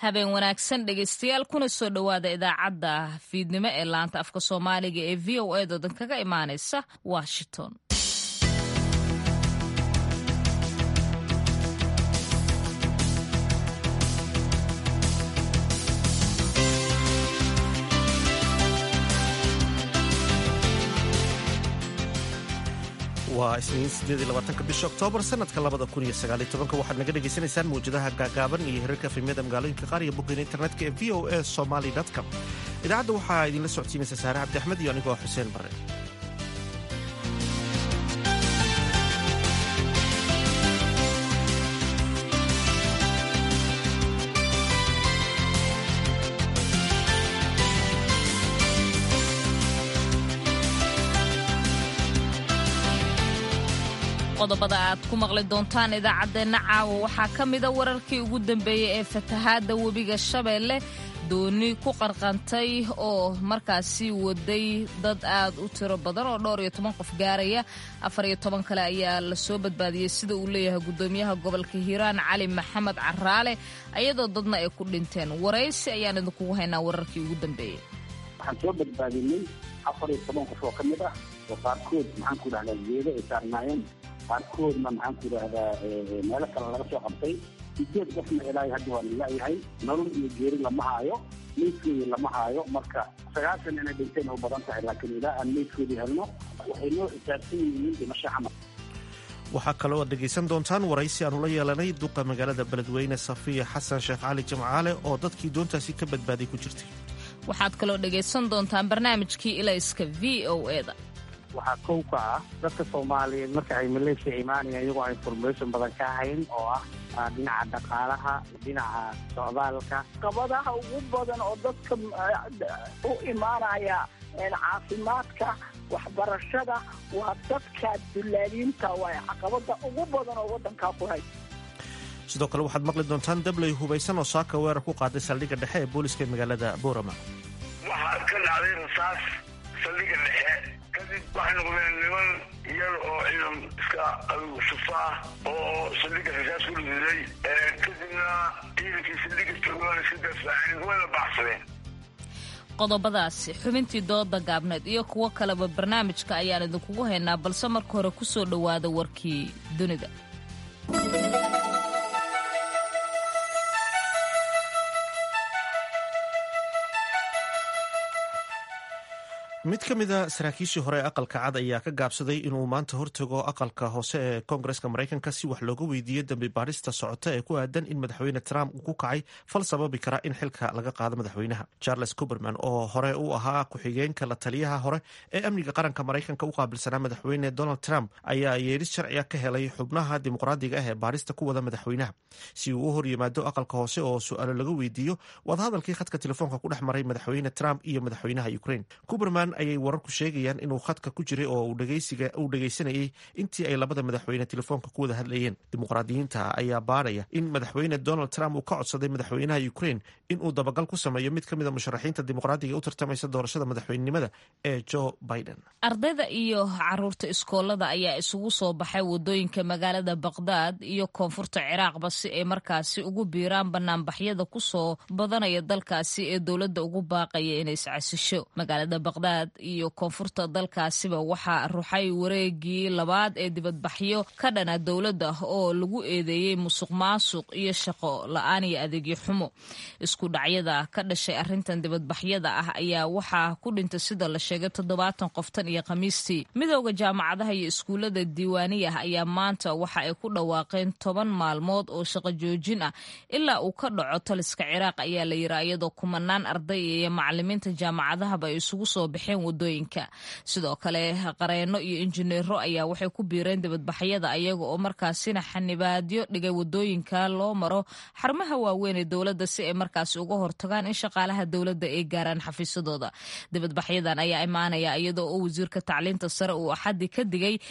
habeen wanaagsan dhegaystayaal kuna soo dhowaada idaacadda fiidnimo ee laanta afka soomaaliga ee v o a doodan kaga imaanaysa washington waa isniin sideediyolabaatanka bisha oktoobar sanadka labada kun iyo sagaaliyo tobanka waxaad naga dhagaysanaysaan mawjadaha gaagaaban iyo hirarka efemyada magaalooyinka qaar iyo boggeena internetka ee v o a somaly com idaacadda waxaa idinla socodsiinaysa saare cabdi axmed iyo anigoo xuseen bare qodobada aad ku maqli doontaan idaacaddeenna caawa waxaa ka mida wararkii ugu dambeeyey ee fatahaadda webiga shabeelle dooni ku qarqantay oo markaasi waday dad aad u tiro badan oo dhowr iyo toban qof gaaraya afar iyo toban kale ayaa lasoo badbaadiyey sida uu leeyahay gudoomiyaha gobolka hiiraan cali maxamed caraale ayadoo dadna ay ku dhinteen waraysi ayaan idinkugu haynaa wararkii ugu dambeeyey waxaan soo badbaadinay afar iyo toban qof oo ka mid ah oo qaarkood maxaan ku dhahdaa geedo ay saarnaayeen qaarkoodna maxaan ku idhahdaa meelo kale laga soo qabtay sideed qofna ilaahay hadda waa lalayahay nolol iyo geeri lama haayo meydkoodii lama haayo marka sagaashan inay dhinteen u badan tahay laakiin ilaa aan meydkoodii helno waxay noo xisaabsan yihiin dhimasho camal waxaa kaloo aad dhegaysan doontaan waraysi aanu la yeelanay duqa magaalada beledweyne safiya xasan sheekh cali jimcaale oo dadkii doontaasi ka badbaaday ku jirtay waxaad kaloo dhegaysan doontaan barnaamijkii ilayska v o eda waxaa kow ka ah dadka soomaaliyeed marka ay maleeshiya imaanayaan iyagoo aan information badan ka hayn oo ah dhinaca dhaqaalaha dhinaca socdaalka qabadaha ugu badan oo dadka u imaanaya caafimaadka waxbarashada waa dadka dullaaliinta waay caqabada ugu badan oo wadankaa ku hay sidoo kale waxaad maqli doontaan dabley hubaysan oo saaka weerar ku qaaday saldhigga dhexe ee booliska ee magaalada boorama waxaa ka dhacday rasaas saldhigga dhexe kadib waxay noqdeen niman iyada oo ciidan iska adugu sufa ah oo saldhigga rasaas ku riday kadibna ciidankii saldhigga joogaan iska dafaaceen wayna baxsadeen qodobadaasi xubintii dooda gaabneed iyo kuwo kaleba barnaamijka ayaan idinkugu haynaa balse marka hore ku soo dhowaada warkii dunida mid ka mida saraakiishii hore ee aqalka cad ayaa ka gaabsaday inuu maanta hortago aqalka hoose ee koongareska maraykanka si wax looga weydiiyo dambi baadhista socota ee ku aadan in madaxweyne trump uu ku kacay fal sababi kara in xilka laga qaado madaxweynaha charles cuberman oo hore u ahaa ku-xigeenka la taliyaha hore ee amniga qaranka maraykanka u qaabilsanaa madaxweyne donald trump ayaa yeeris sharciga ka helay xubnaha dimuqraadiga ah ee baadhista ku wada madaxweynaha si uu u hor yimaado aqalka hoose oo su-aalo laga weydiiyo wadahadalkii khadka telefoonka ku dhex maray madaxweyne trump iyo madaxweynaha ukraine cuberman ayay wararku sheegayaan inuu khadka ku jiray oo uu dhegaysanayay intii ay labada madaxweyne telefoonka ku wada hadlayeen dimuqraadiyiinta ayaa baadhaya in madaxweyne donald trump uu ka codsaday madaxweynaha ukraine inuu dabagal ku sameeyo mid ka mid a musharaxiinta dimuqraadiga u tartamaysa doorashada madaxweynenimada ee joe biden ardayda iyo caruurta iskoolada ayaa isugu soo baxay wadooyinka magaalada baqdaad iyo koonfurta ciraaqba si ay markaasi ugu biiraan banaanbaxyada kusoo badanaya dalkaasi ee dowladda ugu baaqaya inay iscasisho magaalada baqdaad iyo koonfurta dalkaasiba waxaa ruxay wareegii labaad ee dibadbaxyo ka dhana dowladda oo lagu eedeeyey musuq maasuq iyo shaqo la-aan iyo adeegyo xumo isku dhacyada ka dhashay arrintan dibadbaxyada ah ayaa waxaa ku dhintay sida la sheegay toddobaatan qoftan iyo khamiistii midooda jaamacadaha iyo iskuullada diiwaaniyah ayaa maanta waxa ay ku dhawaaqeen toban maalmood oo shaqo joojin ah ilaa uu ka dhaco taliska ciraaq ayaa la yiri iyadoo kumanaan arday iyo macalimiinta jaamacadahaba ay isugu soo baxeen wadooyinka sidoo kale qareeno iyo injineero ayaa waxay ku biireen dibadbaxyada ayaga oo markaasina xanibaadyo dhigay wadooyinka loo maro xarumaha waaweyn ee dowladda si ay markaasi uga hortagaan in shaqaalaha dowladda ay gaaraan xafiisadooda dibadbaxyadan ayaa imaanaya iyadoo oo wasiirka tacliinta sare uu axaddi ka digay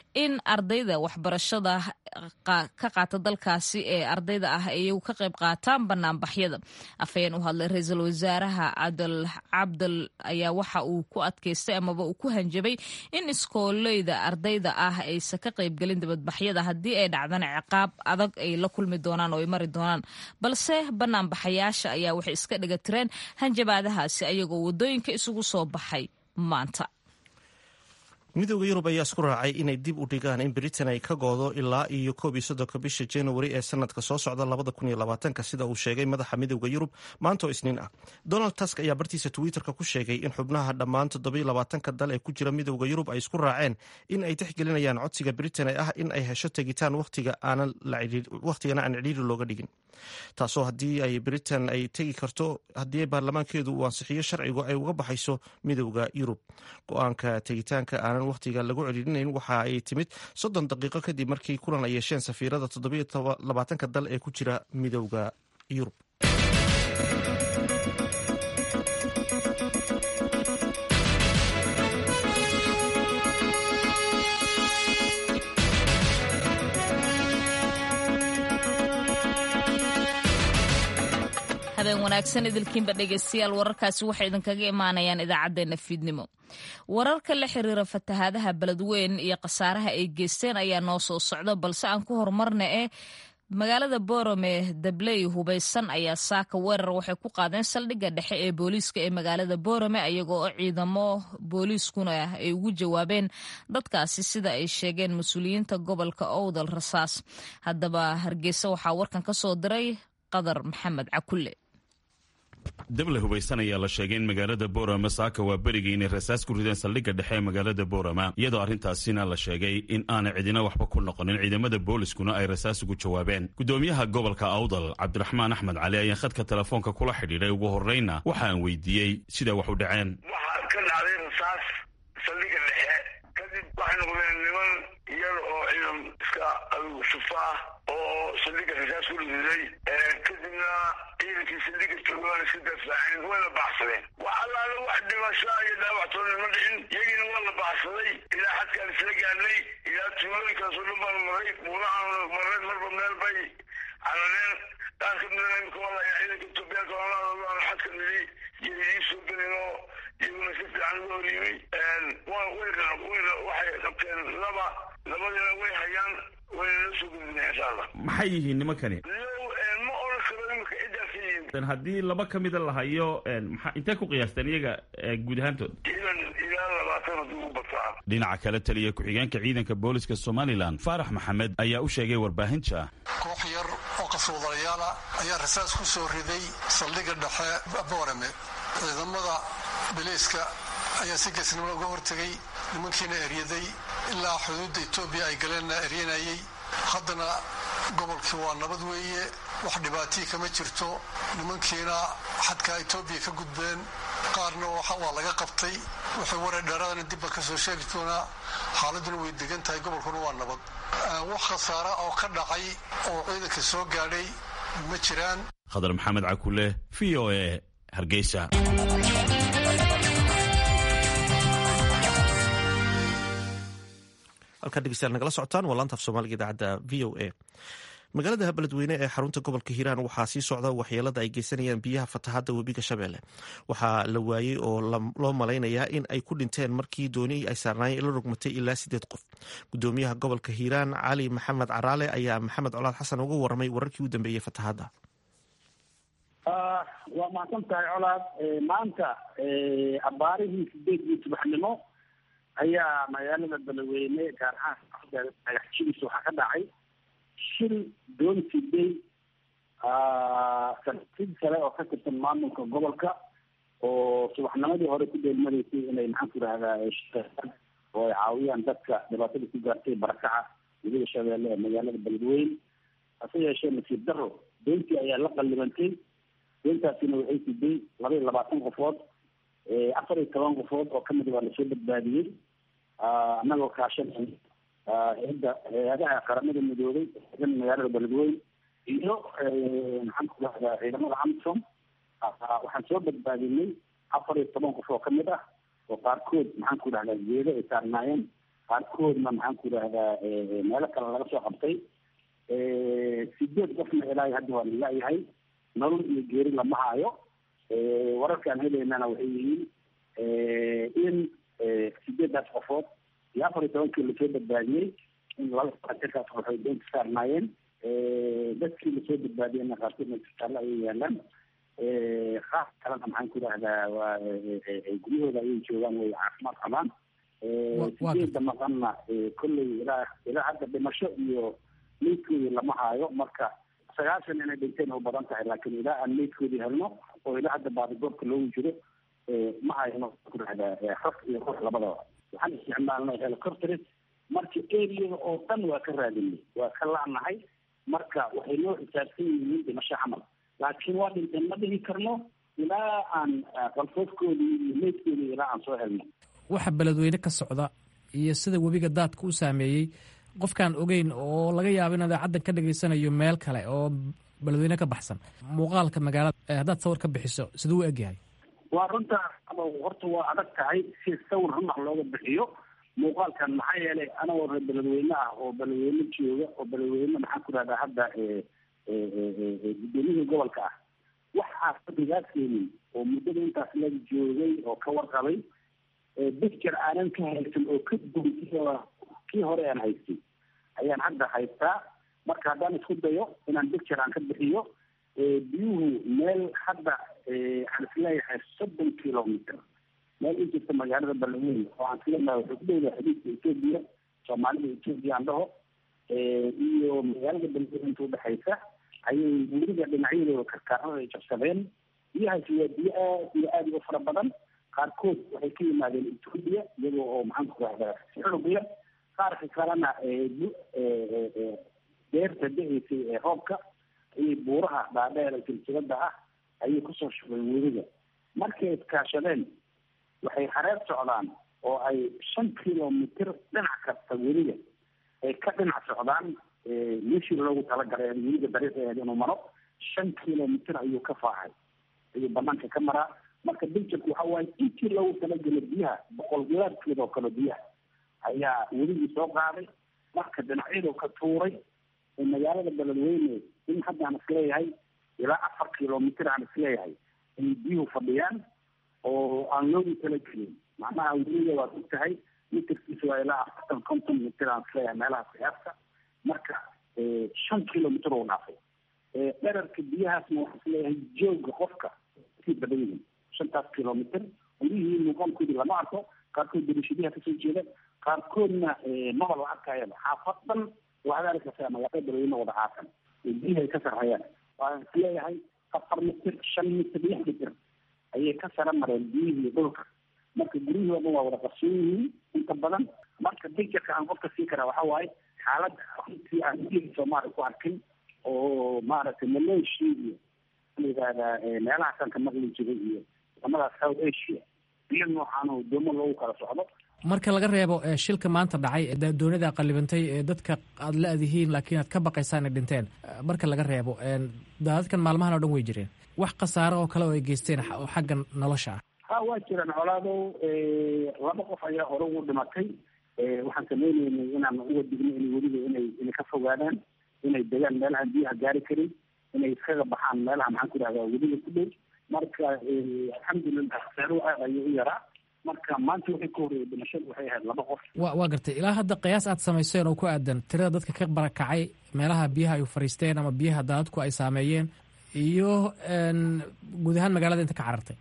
in ardayda waxbarashada ka qaata dalkaasi ee ardayda ah iyagu ka qayb qaataan banaanbaxyada afhayeen u hadlay ra-iisul wasaaraha cabdal cabdal ayaa waxa uu ku adkaystay amaba uu ku hanjabay in iskooleyda ardayda ah aysan ka qaybgelin dibadbaxyada haddii ay dhacdaan ciqaab adag ay la kulmi doonaan oo ay mari doonaan balse banaanbaxayaasha ayaa waxay iska dhiga tireen hanjabaadahaasi ayagoo wadooyinka isugu soo baxay maanta midooda yurub ayaa isku raacay inay dib u dhigaan in britain ay ka goodo ilaa iyo koob iyo soddonka bisha januari ee sanadka soo socda labada kun iyo labaatanka sida uu sheegay madaxa midooda yurub maanta oo isniin ah donald tusk ayaa bartiisa twitterka ku sheegay in xubnaha dhammaan toddobiyo labaatanka dal ee ku jira midooda yurub ay isku raaceen in ay tixgelinayaan codsiga britain ee ah in ay hesho tegitaan wakhtigana aan cidhiiri looga dhigin taasoo haddii ay britain ay tegi karto haddii baarlamaankeedu uu ansixiyo sharcigu ay uga baxayso midooda yurub go-aanka tegitaanka aanan wakhtiga lagu celilinayn waxa ay timid soddon daqiiqo kadib markii kulan ay yeesheen safiirada toddobiyo labaatanka dal ee ku jira midooda yurub habeen wanaagsan idilkiinba dhegeystayaal wararkaasi waxay idinkaga imaanayaan idaacaddeenna fiidnimo wararka la xiriira fatahaadaha beledweyn iyo khasaaraha ay geysteen ayaa noo soo socda balse aan ku horumarna ee magaalada borome dabley hubaysan ayaa saaka weerar waxay ku qaadeen saldhigga dhexe ee booliiska ee magaalada borome ayagoo oo ciidamo booliiskuna ay ugu jawaabeen dadkaasi sida ay sheegeen mas-uuliyiinta gobolka owdal rasaas haddaba hargeysa waxaa warkan ka soo diray qadar maxamed cakulle dable hubaysan ayaa la sheegay in magaalada boorama saaka waa berigii inay rasaas ku rideen saldhigga dhexe ee magaalada boorama iyadoo arrintaasina la sheegay in aanay cidina waxba ku noqonin ciidamada booliskuna ay rasaas ugu jawaabeen gudoomiyaha gobolka awdal cabdiraxmaan axmed cali ayaa khadka telefoonka kula xidhiidhay ugu horreyna waxa aan weydiiyey siday wax u dhaceen waxaa ka dhacday rasaas saldhigga dhexe kadib waxay noqdeen niman iyada oo ciidan iska adugu sufa ah oo saldhigga rasaas ku riday kadibna ciidankii saldhigga joogaan iska dafaaceen wayna baxsadeen wax allaale wax dhimasho iyo dhaawactoona ma dhicin iyagiina waa la baxsaday ilaa xadkaan isla gaadnay ilaa tuulooyinkaasoo dhan baan maray buurahaan maray marba meel bay carareen qaar ka midana imika waa layaa ciidanka etoobiyaanka oolaadoodaanu xadka nidi iyo idii soo gelin oo iyaguna si fiican uga horyimay wayna waxay qabteen laba labadiina way hayaan wayna la soo gudbina insha allah maxay yihiin nimankani ma oran karo imika ciddaas yihiin haddii laba ka mida la hayo maxaa intee ku qiyaasteen iyaga guud ahaantood ciidan ilaa labaatan haddii u bataa dhinaca kale taliya ku-xigeenka ciidanka booliska somalilan faarax maxamed ayaa u sheegay warbaahinta koox yar oo qaswadayaala ayaa rasaas ku soo riday saldhigga dhexe boorame ciidamada biliiska ayaa si geesnimo uga hortegay nimankiina eryaday ilaa xuduudda etoobiya ay galeenna eryanayay haddana gobolkii waa nabad weeye wax dhibaatii kama jirto nimankiina xadkaa etoobiya ka gudbeen qaarna waa laga qabtay waxay waray dheeraadana dibba ka soo sheegi doonaa xaaladuna way degan tahay gobolkuna waa nabad wax khasaara oo ka dhacay oo ciidanka soo gaadhay ma jiraan khadar maxamed cakule v o e hargeysa halkaa dhegeystayaal nagala socotaan waa laanta af soomaaliga idaacadda v o a magaalada beledweyne ee xarunta gobolka hiiraan waxaa sii socda waxyeelada ay geysanayaan biyaha fatahadda webiga shabeelle waxaa la waayey oo loo malaynayaa in ay ku dhinteen markii dooni ay saarnaayeen la rogmatay ilaa sideed qof gudoomiyaha gobolka hiiraan cali maxamed caraale ayaa maxamed colaad xasan uga waramay wararkii u dambeeyey fatahadda waa mahadsan tahay colaad maanta abaarihii sideedii subaxnimo ayaa magaalada beledweyne gaar ahaan dhagaxjidiisa waxaa ka dhacay shil doon siday saraakiil kale oo ka tirsan maamulka gobolka oo subaxnimadii hore ku dheelmadaysay inay maxaan ku idhahdaa oo ay caawiyaan dadka dhibaatada ku gaartay barakaca webiga shabeelle ee magaalada beledweyne hase yeeshee nasiib daro doontii ayaa la qallibantay doontaasina waxay siday laba iyo labaatan qofood afar iyo toban qofood oo kamid waa lasoo badbaadiyey annagoo kaashanay hay-adda hay-adaha qaramada midoobay eedan magaalada beledweyne iyo maxaan ku dhahdaa ciidamada amsom waxaan soo badbaadinay afar iyo toban qof oo kamid ah oo qaarkood maxaan ku dhahdaa geedo ay saarnaayeen qaarkoodna maxaan ku idhahdaa meelo kale laga soo qabtay sideed qofna ilaahay hadda waa lalayahay nolol iyo geeri lama haayo wararkaan helaynana waxay yihiin in sideedaas qofood iyo afar iyo tobankii lasoo badbaadiyey in laba jirkaas qof ay doonta saarnaayeen dadkii lasoo badbaadiyeyna qaarkoodna isbitaallo ayay yaalaan qaar kalena maxaan ku idhahdaa waa guryahooda ayay joogaan way caafimaad qabaan sideeda maqanna kolley ilaa ilaa hadda dhimasho iyo meydkoodii lama haayo marka sagaashan inay dhinteen u badan tahay laakiin ilaa aan meydkoodii helno oo ilaa hadda baadigoobka loogu jiro ma hayno ku dhahdaa raf iyo ruux labadaba waxaan isticmaalnay helicopters marka areada oo dhan waa ka raadinay waa ka la'nahay marka waxay noo xisaabsan yihiin dhimasho camal laakiin waa dhinteen ma dhihi karno ilaa aan qalfoofkoodii iyo meydkoodii ilaa aan soo helno waxa beledweyne ka socda iyo sida webiga daadka u saameeyey qofkaan ogeyn oo laga yaabo in idaacaddan ka dhageysanayo meel kale oo beledweyne ka baxsan muuqaalka magaalada haddaad sawir ka bixiso siduu u egyahay waa runta horta waa adag tahay si sawir runax looga bixiyo muuqaalkan maxaa yeelay anagoo reer beledweyne ah oo beledweyne jooga oo beledweyne maxaan ku dhahdaa hadda gudoomiyihii gobolka ah waxaa fadhigaa keenin oo muddada intaas la joogay oo ka warqabay bicture aanan ka haysan oo ka duwan kii hore aan haystay ayaan hadda haystaa marka haddaan isku dayo inaan bicture aan ka bixiyo biyuhu meel hadda waxaan isleeyahay soddon kilometer meel u jirta magaalada beledweyne oo aan isleeyahay waxay ku dhowdahay xadiidka etoobiya soomaalida etoobiya aan dhaho iyo magaalada beledweyne inta udhexaysa ayay weliba dhinacyadooda karkaarada ay jabsadeen biyahaasi waa biyo aad iyo aada uga fara badan qaarkood waxay ka yimaadeen etoobiya iyagoo oo maxaan ku rahdaa xulubiya qaarka kalena beerta da-eysay ee roobka ayay buuraha dhaadheer silsilada ah ayay kusoo shubeen weliga markay iskaashadeen waxay hareer socdaan oo ay shan kilomitr dhinac kasta weliga ay ka dhinac socdaan meeshii loogu talagalay weliga dariiqeed inuu maro shan kilomitr ayuu ka faacay ayuu banaanka ka maraa marka biljirku waxa waaye intii loogu talagelo biyaha boqol gilaadkeed oo kale biyaha ayaa weligii soo qaaday marka dhinacyadu ka tuuray magaalada beledweyne in hadda aan isleeyahay ilaa afar kilomitr aan isleeyahay ayay biyuhu fadhiyaan oo aan loogu talagelin macnaha weliga waad og tahay mitirkiisa waa ilaa afartan konton mitr aan isleeyahay meelaha siyaasta marka shan kilomitr oo dhaafay dherarka biyahaasna waxaan isleeyahay jooga qofka sii badan yihin shantaas kilomitr gurihii muuqaalkoodii lama arko qaarkood darishadiha kasoo jeeda qaarkoodna maba la arkayaba xaafadan waxaad arkaysaa magaalada beledweyne wada caasan biyaha ay ka sarhayaan waan isleeyahay afar mitir shan mitir lix mitir ayay ka sara mareen biyihii dhulka marka guryihii oo dhan waa wada qarsoon yihiin inta badan marka bictureka aan qofka sii karaa waxa waaye xaaladda runtii aan biyihii soomaaliya ku arkin oo maaragtay malaysia iyo layihahdaa meelahaasaan ka maqli jiray iyo wadamadaas south asia biyo noocaano doomo loogu kala socdo marka laga reebo shilka maanta dhacay doonida qalibantay ee dadka aad la-dihiin laakiin aad ka baqaysaan ay dhinteen marka laga reebo daadadkan maalmahan oo dhan way jireen wax khasaaro oo kale oo ay geysteen oo xagga nolosha ah ha waa jiraan colaadow laba qof ayaa hore ugu dhimatay waxaan sameyneynay inaan uga digno in weliba inay inay ka fogaadaan inay degaan meelahaan biyaha gaari karin inay iskaga baxaan meelaha maxaan ku idhahdaa weliba ku dhow marka alxamdulilah khasaaruhu aad ayuu u yaraa marka maanta waxay ka horreeyay dhimashadu waxay ahayd laba qof wa waa gartay ilaa hadda qiyaas aad samayseen oo ku aadan tirada dadka ka barakacay meelaha biyaha ay fariisteen ama biyaha daadadku ay saameeyeen iyo guud ahaan magaalada inta ka carartay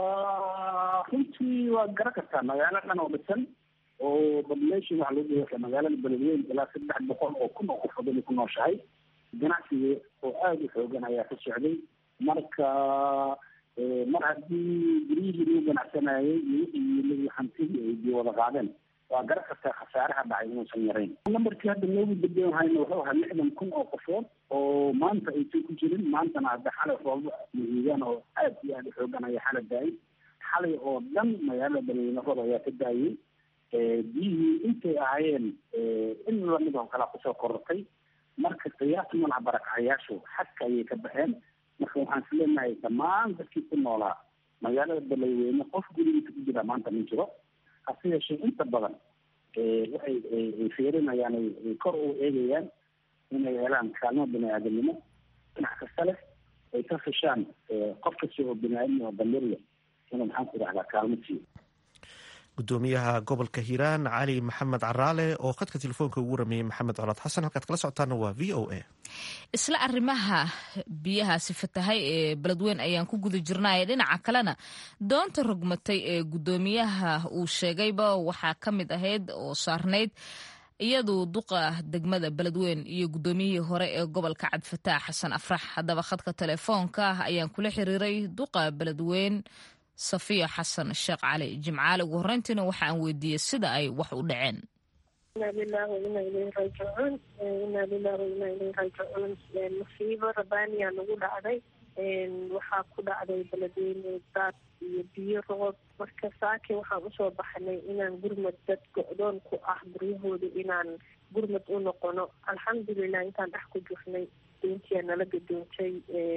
runtii waad garan kartaa magaalo dhan oo dhisan oo population waxa lagu dhigaka magaalada beledweyne ilaa saddex boqol oo kun oo qofood inay ku nooshahay ganacsiga oo aada u xoogan ayaa ka socday marka mar haddii guryihii lagu ganacsanayay iyo wixii yiilay hantidii ay biyo wada qaadeen waa garan kartaa khasaaraha dhacay inuusan yarayn nambarkii hadda noogu dambeyn hayna wuxuu ahaa lixdan kun oo qofood oo maanta aysan ku jirin maantana hadda xalay roobo mahiigaan oo aad iyo aada u xoogan ayaa xala daayay xalay oo dhan magaalada beledweyne roob ayaa ka daayay biyihii intay ahaayeen in lamid oo kalea kusoo korortay marka qiyaas malaha barakacayaashu xadka ayay ka baxeen marka waxaan is leenahay dhammaan dadkii ku noolaa magaalada beledweyne qof gurigiisa ku jira maanta ma jiro hase yeeshee inta badan waxay ay fiirinayaan ay kor u eegayaan inay helaan kaalmo bini aadamnimo dhinac kasta leh ay ka fishaan qof kasta oo bini aadam oo damirya inuu maxaan ku dhahdaa kaalmo siiyo gudoomiyaha gobolka hiiraan cali maxamed caraale oo khadka telefoonka ugu rameeyey maxamed colaad xasan halkaad kala socotaana waa v o a isla arrimaha biyahaasi fatahay ee beledweyn ayaan ku guda jirnay dhinaca kalena doonta rogmatay ee gudoomiyaha uu sheegayba waxaa ka mid ahayd oo saarnayd iyadu duqa degmada beledweyn iyo gudoomiyihii hore ee gobolka cabdifataax xasan afrax haddaba khadka telefoonka ayaan kula xiriiray duqa beledweyn safiya xasan sheekh cali jimcaale ugu horreyntiina waxa aan weydiiyey sida ay wax u dhaceen inaa lilahi wa inaa ilayhi raajicuun inaa lilahi wa inaa ilayhi raajicuun musiibo rabaaniya nagu dhacday waxaa ku dhacday beledweyne daad iyo biyo roob marka saaki waxaan usoo baxnay inaan gurmad dad go-doon ku ah guryahooda inaan gurmad u noqono alxamdulilah intaan dhex ku jirnay doontiyaa nala gadoontay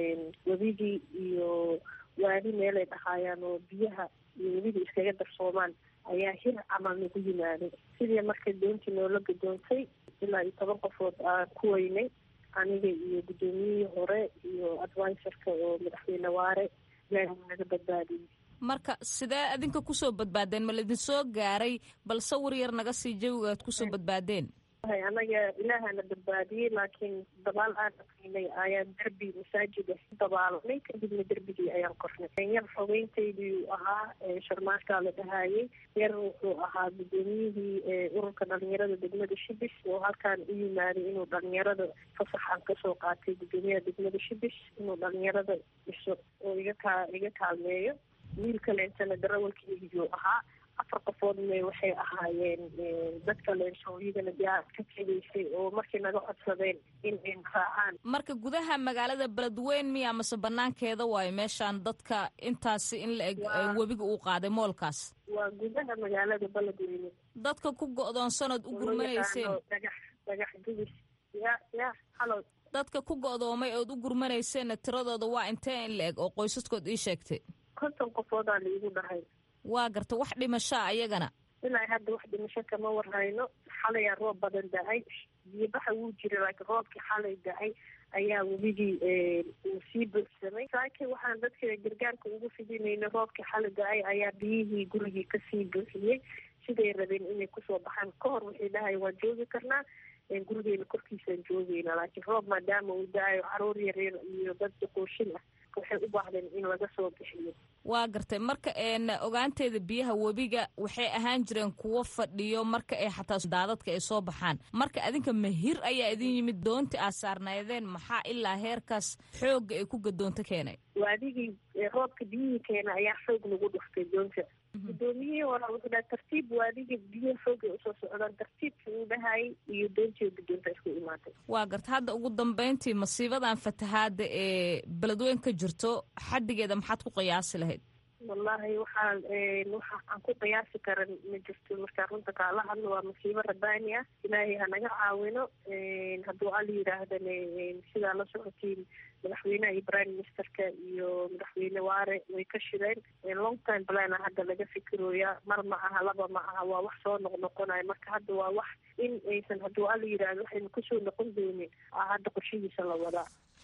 webigii iyo waadi meelay dhahaayaan oo biyaha iyo weliba iskaga darsoomaan ayaa hir camal nagu yimaaday sidii markay doontii noola gadoontay ilaa iyo toban qofood aan ku weynay aniga iyo guddoomiyihii hore iyo adviserka oo madaxweyne waare ilaahi naga badbaadiyey marka sidee adinka kusoo badbaadeen ma laidin soo gaaray bal sawir yar naga sii jawiga aad kusoo badbaadeen anaga ilaahana badbaadiyey laakiin dabaal aan aqinay ayaan derbi masaajida dabaalanay kadibna derbigii ayaan kornay yar xogeyntaydii ahaa sharmaashkaa la dhahaayey yar wuxuu ahaa guddoomiyihii ururka dhalinyarada degmada shibis oo halkaan u yimaaday inuu dhalinyarada fasax aan kasoo qaatay guddoomiyaha degmada shibis inuu dhalinyarada dhiso oo iga kaa iga kaalmeeyo wiil kaleentana darawalkeygiyuu ahaa afar qofoodna waxay ahaayeen dadka leensooyadana diyaar ka tegaysay oo markay naga codsadeen in ay raacaan marka gudaha magaalada beledweyn miya mase banaankeeda waayo meeshaan dadka intaasi in la eg webiga uu qaaday moolkaas waa gudaha magaalada beledweyne dadka ku go-doonsanood u gurmanayseen dhagax dhagax gubis ya ya halo dadka ku go-doomay ood u gurmanayseenna tiradooda waa intee in la eg oo qoysaskood ii sheegtay konton qofoodaa laigu dhahay waa garta wax dhimashaa ayagana ilaa hadda wax dhimasho kama warhayno xalayaa roob badan da-ay biyobaxa wuu jira laakiin roobkii xalay da-ay ayaa webigii uu sii buuxsamay saaki waxaan dadka gargaarka ugu fidinayna roobkii xalay da-ay ayaa biyihii gurigii kasii buuxiyey siday rabeen inay kusoo baxaan ka hor waxay dhahay waan joogi karnaa gurigeena korkiisaan joogeyna laakiin roob maadaama uu da-ayo caruur yaryar iyo dad duquushin ah waxay u baahdeen in laga soo bixiyo waa gartay marka ogaanteeda biyaha webiga waxay ahaan jireen kuwo fadhiyo marka ay xataa daadadka ay soo baxaan marka adinka mahir ayaa idin yimid doonti aad saarnaydeen maxaa ilaa heerkaas xoogga ay ku gadoonto keenay waadigii roobka biyihii keena ayaa xoog lagu dhuftay doonta guddoomiyihii hore wuxuu dhaha tartiib waadigii biyaha xoogay usoo socdaan tartiibkii uu dhahayay iyo doontii gadoonta isku imaatay waa garta hadda ugu dambeyntii masiibadan fatahaada ee beledweyn ka jirto xaddigeeda maxaad ku qiyaasi lahayd wallahi waxaan waxa aan ku qiyaasi karan ma jirto markaa runta kaala hadlo waa masiibo rabaani ah ilaahay hanaga caawino hadduu al yidhaahdane sidaa la socotiin madaxweynaha iyo prime ministerka iyo madaxweyne waare way ka shireen long time plan a hadda laga fikirooya mar ma aha laba ma aha waa wax soo noqnoqonayo marka hadda waa wax in aysan hadduu al yidhaahdo waxaynu kusoo noqon doonin hadda qorshihiisa la wadaa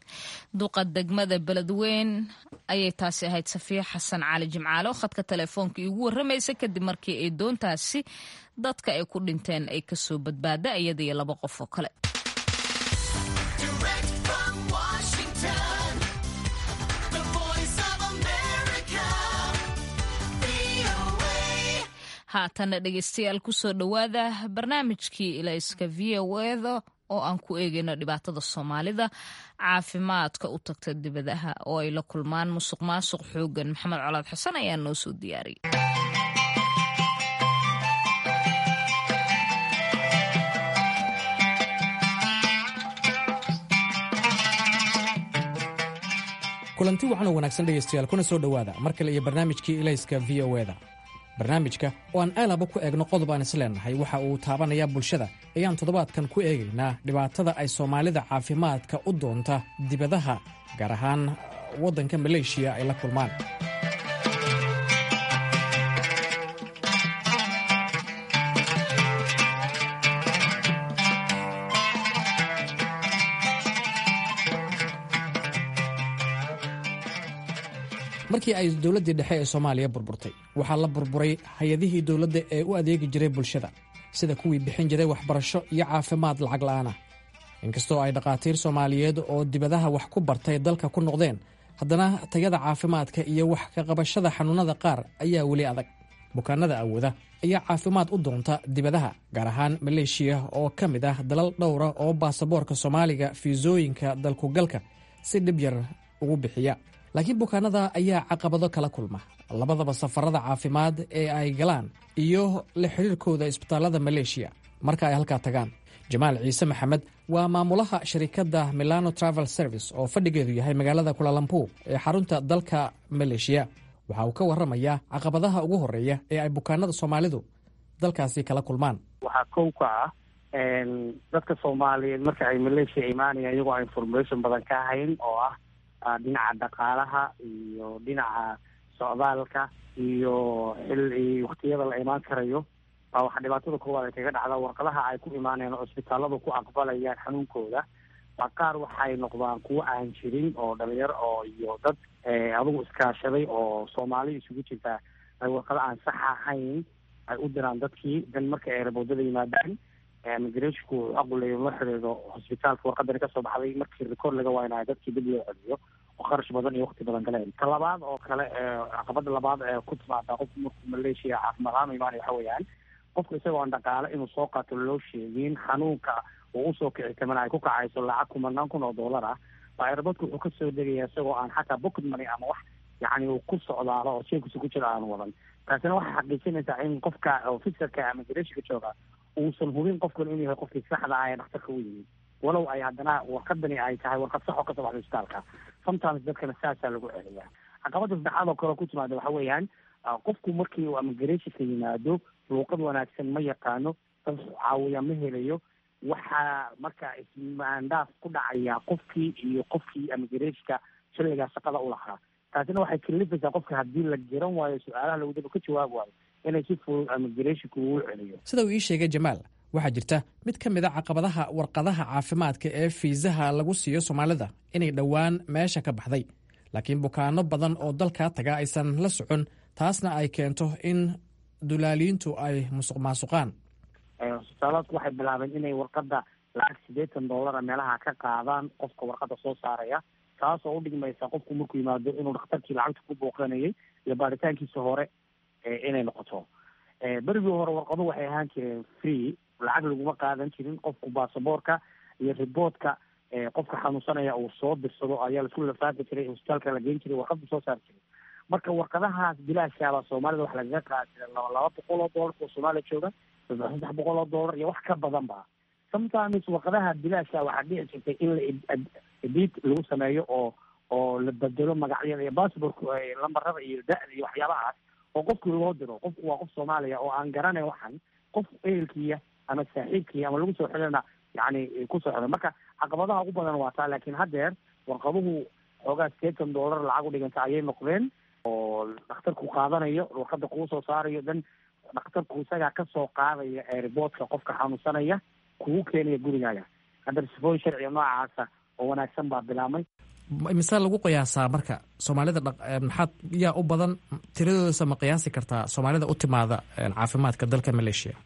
duqa degmada beledweyn ayay taasi ahayd safiya xasan cali jimcaale oo khadka telefoonka iigu warramaysa kadib markii ay doontaasi dadka ay ku dhinteen ay kasoo badbaada iyada iyo laba qof oo kale haatana dhegeystayaal kusoo dhowaada barnaamijkii ilayska v o eda oo aan ku eegayno dhibaatada soomaalida caafimaadka u tagta dibadaha oo ay la kulmaan musuq maasuq xoogan maxamed colaad xasan ayaa noo soo diyaariyay kulanti wacan oo wanaagsan dhegaystayaal kuna soo dhowaada mar kale iyo barnaamijkii ilayska v o eda barnaamijka oo aan aalaba ku eegno qodob aan isleenahay waxa uu taabanayaa bulshada ayaan toddobaadkan ku eegaynaa dhibaatada ay soomaalida caafimaadka u doonta dibadaha gaar ahaan waddanka maleeshiya ay la kulmaan markii ay dowladdii dhexe ee soomaaliya burburtay waxaa la burburay hay-adihii dowladda ee u adeegi jiray bulshada sida kuwii bixin jiray waxbarasho iyo caafimaad lacag la'aana inkastoo ay dhakhaatiir soomaaliyeed oo dibadaha wax ku bartay dalka ku noqdeen haddana tayada caafimaadka iyo wax ka qabashada xanuunnada qaar ayaa weli adag bukaanada awooda ayaa caafimaad u doonta dibadaha gaar ahaan maleeshiya oo ka mid ah dalal dhowra oo baasaboorka soomaaliga fiisooyinka dalkugalka si dhib yar ugu bixiya laakiin bukaanada ayaa caqabado kala kulma labadaba safarada caafimaad ee ay galaan iyo la xidhiirkooda isbitaallada maleeshiya marka ay halkaa tagaan jamaal ciise maxamed waa maamulaha sharikadda milano travel service oo fadhigeedu yahay magaalada kulalampu ee xarunta dalka maleeshiya waxa uu ka warramayaa caqabadaha ugu horreeya ee ay bukaanada soomaalidu dalkaasi kala kulmaan waxaa kow ka ah dadka soomaaliyeed marka ay maleeshiya imaanayaan iyagoo aan information badan ka hayn oo ah dhinaca dhaqaalaha iyo dhinaca socdaalka iyo xil waktiyada la imaan karayo baa waxaa dhibaatada koowaad ay kaga dhacda warqadaha ay ku imaanayaan oo isbitaalladu ku aqbalayaan xanuunkooda baa qaar waxay noqdaan kuwo aan jirin oo dhalinyaro oo iyo dad adugu iskaashaday oo soomaali isugu jirtaa ay warqado aan sax ahayn ay u diraan dadkii dan marka ay raboodada yimaadaan migrashku aquleyo la xidhiidho hosbitaalka warqadani kasoo baxday markii record laga waaynayo dadkii dib loo celiyo oo kharash badan iyo wakti badan galeen ta labaad oo kale caqabada labaad ee ku timaada qofku markuu maleeshiya caafimaad ahaan imaanaya waxa weeyaan qofku isagoo aan dhaqaale inuu soo qaato loo sheegin xanuunka uu usoo kici tamana ay ku kacayso lacag kumanaan kun oo dollar ah baa airportka wuxuu kasoo degaya isagoo aan xataa pocket money ama wax yacni uu ku socdaalo oo jeebkiisa ku jira aan wadan taasina waxay xaqiijinaysaa in qofka officerka ama garashika jooga uusan hubin qofkan inuu yahay qofkii saxda ah ee dhakhtarka u yimid walow ay haddana warqadani ay tahay warqad sax oo kasoo baxda isbitaalka sometimes dadkana saasaa lagu celiyaa caqabada saddexaad oo kale ku timaada waxa weeyaan qofku markii uu amigrashika yimaado luuqad wanaagsan ma yaqaano dad caawiya ma helayo waxaa marka ismaandaaf ku dhacaya qofkii iyo qofkii amigrashka xilligaa shaqada u lahaa taasina waxay kalifaysaa qofka haddii la garan waayo su-aalaha lagudaba ka jawaab waayo inay si fudud amigrashinku uu celiyo sida uu ii sheegay jamaal waxaa jirta mid ka mid a caqabadaha warqadaha caafimaadka ee fiisaha lagu siiyo soomaalida inay dhowaan meesha ka baxday laakiin bukaano badan oo dalkaa taga aysan la socon taasna ay keento in dulaaliintu ay musuq maasuqaan hosbitaalaadku waxay bilaabeen inay warqada lacag siddeetan dollara meelaha ka qaadaan qofka warqada soo saaraya taasoo udhigmaysa qofku markuu yimaado inuu dhakhtarkii lacagta ku booqanayay iyo baaritaankiisa hore inay noqoto berigii hore warqaduhu waxay ahaan jireen free lacag laguma qaadan jirin qofku baasaboorka iyo riboodka qofka xanuunsanaya uu soo dirsado ayaa laisku lafaafi jiray hosbitaalka la geyn jiray warqadbu soo saari jiray marka warqadahaas bilaashaaba soomaalida wax lagaga qaadi jira laba laba boqol oo dollar oo soomaaliya jooga saddex saddex boqol oo dollar iyo wax ka badan ba sometimes warqadaha bilaasha waxaa dhici jirtay in la edit lagu sameeyo oo oo la bedelo magacyada iyo bassbortka lambarada iyo da-da iyo waxyaabahaas oo qofkii loo diro qofku waa qof soomaaliya oo aan garanayn waxan qof ehelkiya ama saaxiibkiya ama lagu soo xidhana yani kusoo xidhan marka caqabadaha ugu badan waa taa laakiin haddeer warqaduhu xoogaa sideetan dollar lacag u dhiganta ayay noqdeen oo dhakhtarku qaadanayo warqada kuu soo saarayo dan dhakhtarku isagaa kasoo qaadaya airboortka qofka xanuunsanaya kugu keenaya gurigaaga hadda sifooyin sharciga noocaasa oo wanaagsan baa bilaabmay mise lagu qiyaasaa marka soomaalida maxaad yaa u badan tiradoodasa ma qiyaasi kartaa soomaalida u timaada caafimaadka dalka maleeshiya